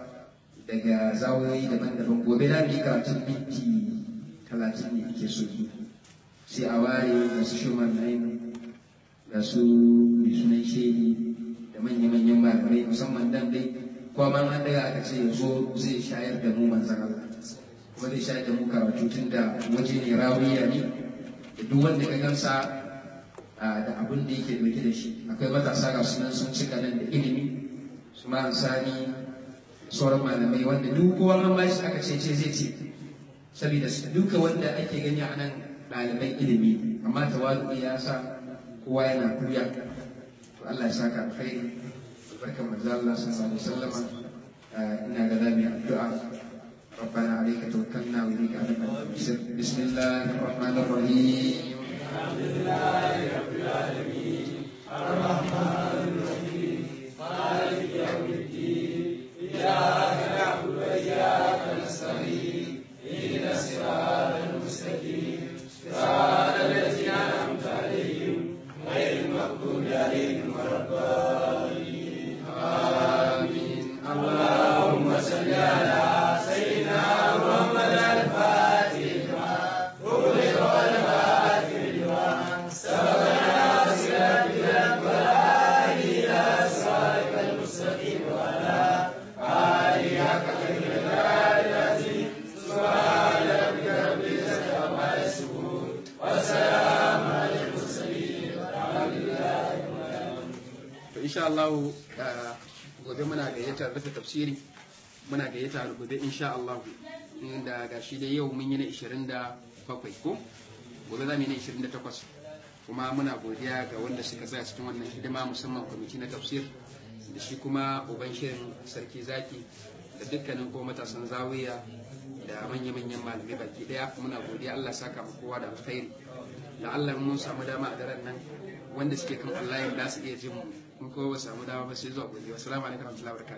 daga zawoyi daban-daban gobe za mu yi karatun minti talatin ne ake so yi sai a ware da su shuman nayin da su mai sunan shehi da manya-manyan malamai musamman dan dai kuma an daga aka ce zo zai shayar da mu manzan Allah kuma zai shayar da mu karatu tun da waje ne rawiya ne da duk wanda ka gansa da abin da yake dauke da shi akwai matasa ga sunan sun cika nan da ilimi su ma sani sauran malamai wanda duk kowa man bashi aka ce ce zai ce saboda duka wanda ake gani a nan ɗaliban ilimi amma tawadu ya sa kowa yana kuya to Allah ya saka alkhairi albarkan manzo Allah sallallahu alaihi wasallama ina ga zamu yi addu'a ربنا عليك توكلنا وإليك أنبنا بسم الله الرحمن الرحيم الحمد لله رب العالمين الرحمن الرحيم مالك يوم الدين إياك نعبد وإياك نستعين اهدنا الصراط المستقيم صراط الذين أنعمت عليهم غير المغضوب عليهم ولا الضالين آمين اللهم صل على سيدنا محمد الفاتح لما أغلق والفاتح لما سبقنا صراط الأكبر إلى صراط المستقيم وعلى آله حق قدر العظيم سبحان ربك رب العزة عما يصفون وسلام على المرسلين والحمد لله رب العالمين. إن شاء الله gobe muna gayyatar rufe tafsiri muna gayyata gobe insha Allah inda ga shi dai yau mun yi na 27 ko gobe za mu yi na 28 kuma muna godiya ga wanda suka tsaya cikin wannan hidima musamman kwamiti na tafsir da shi kuma uban shirin sarki zaki da dukkanin ko matasan zawiya da manya-manyan malamai baki daya muna godiya Allah saka mu kowa da alkhairi da Allah mun samu dama a daren nan wanda suke kan online za su iya jin mu in kowa samu dama ba sai zuwa gobe assalamu alaikum warahmatullahi wabarakatuh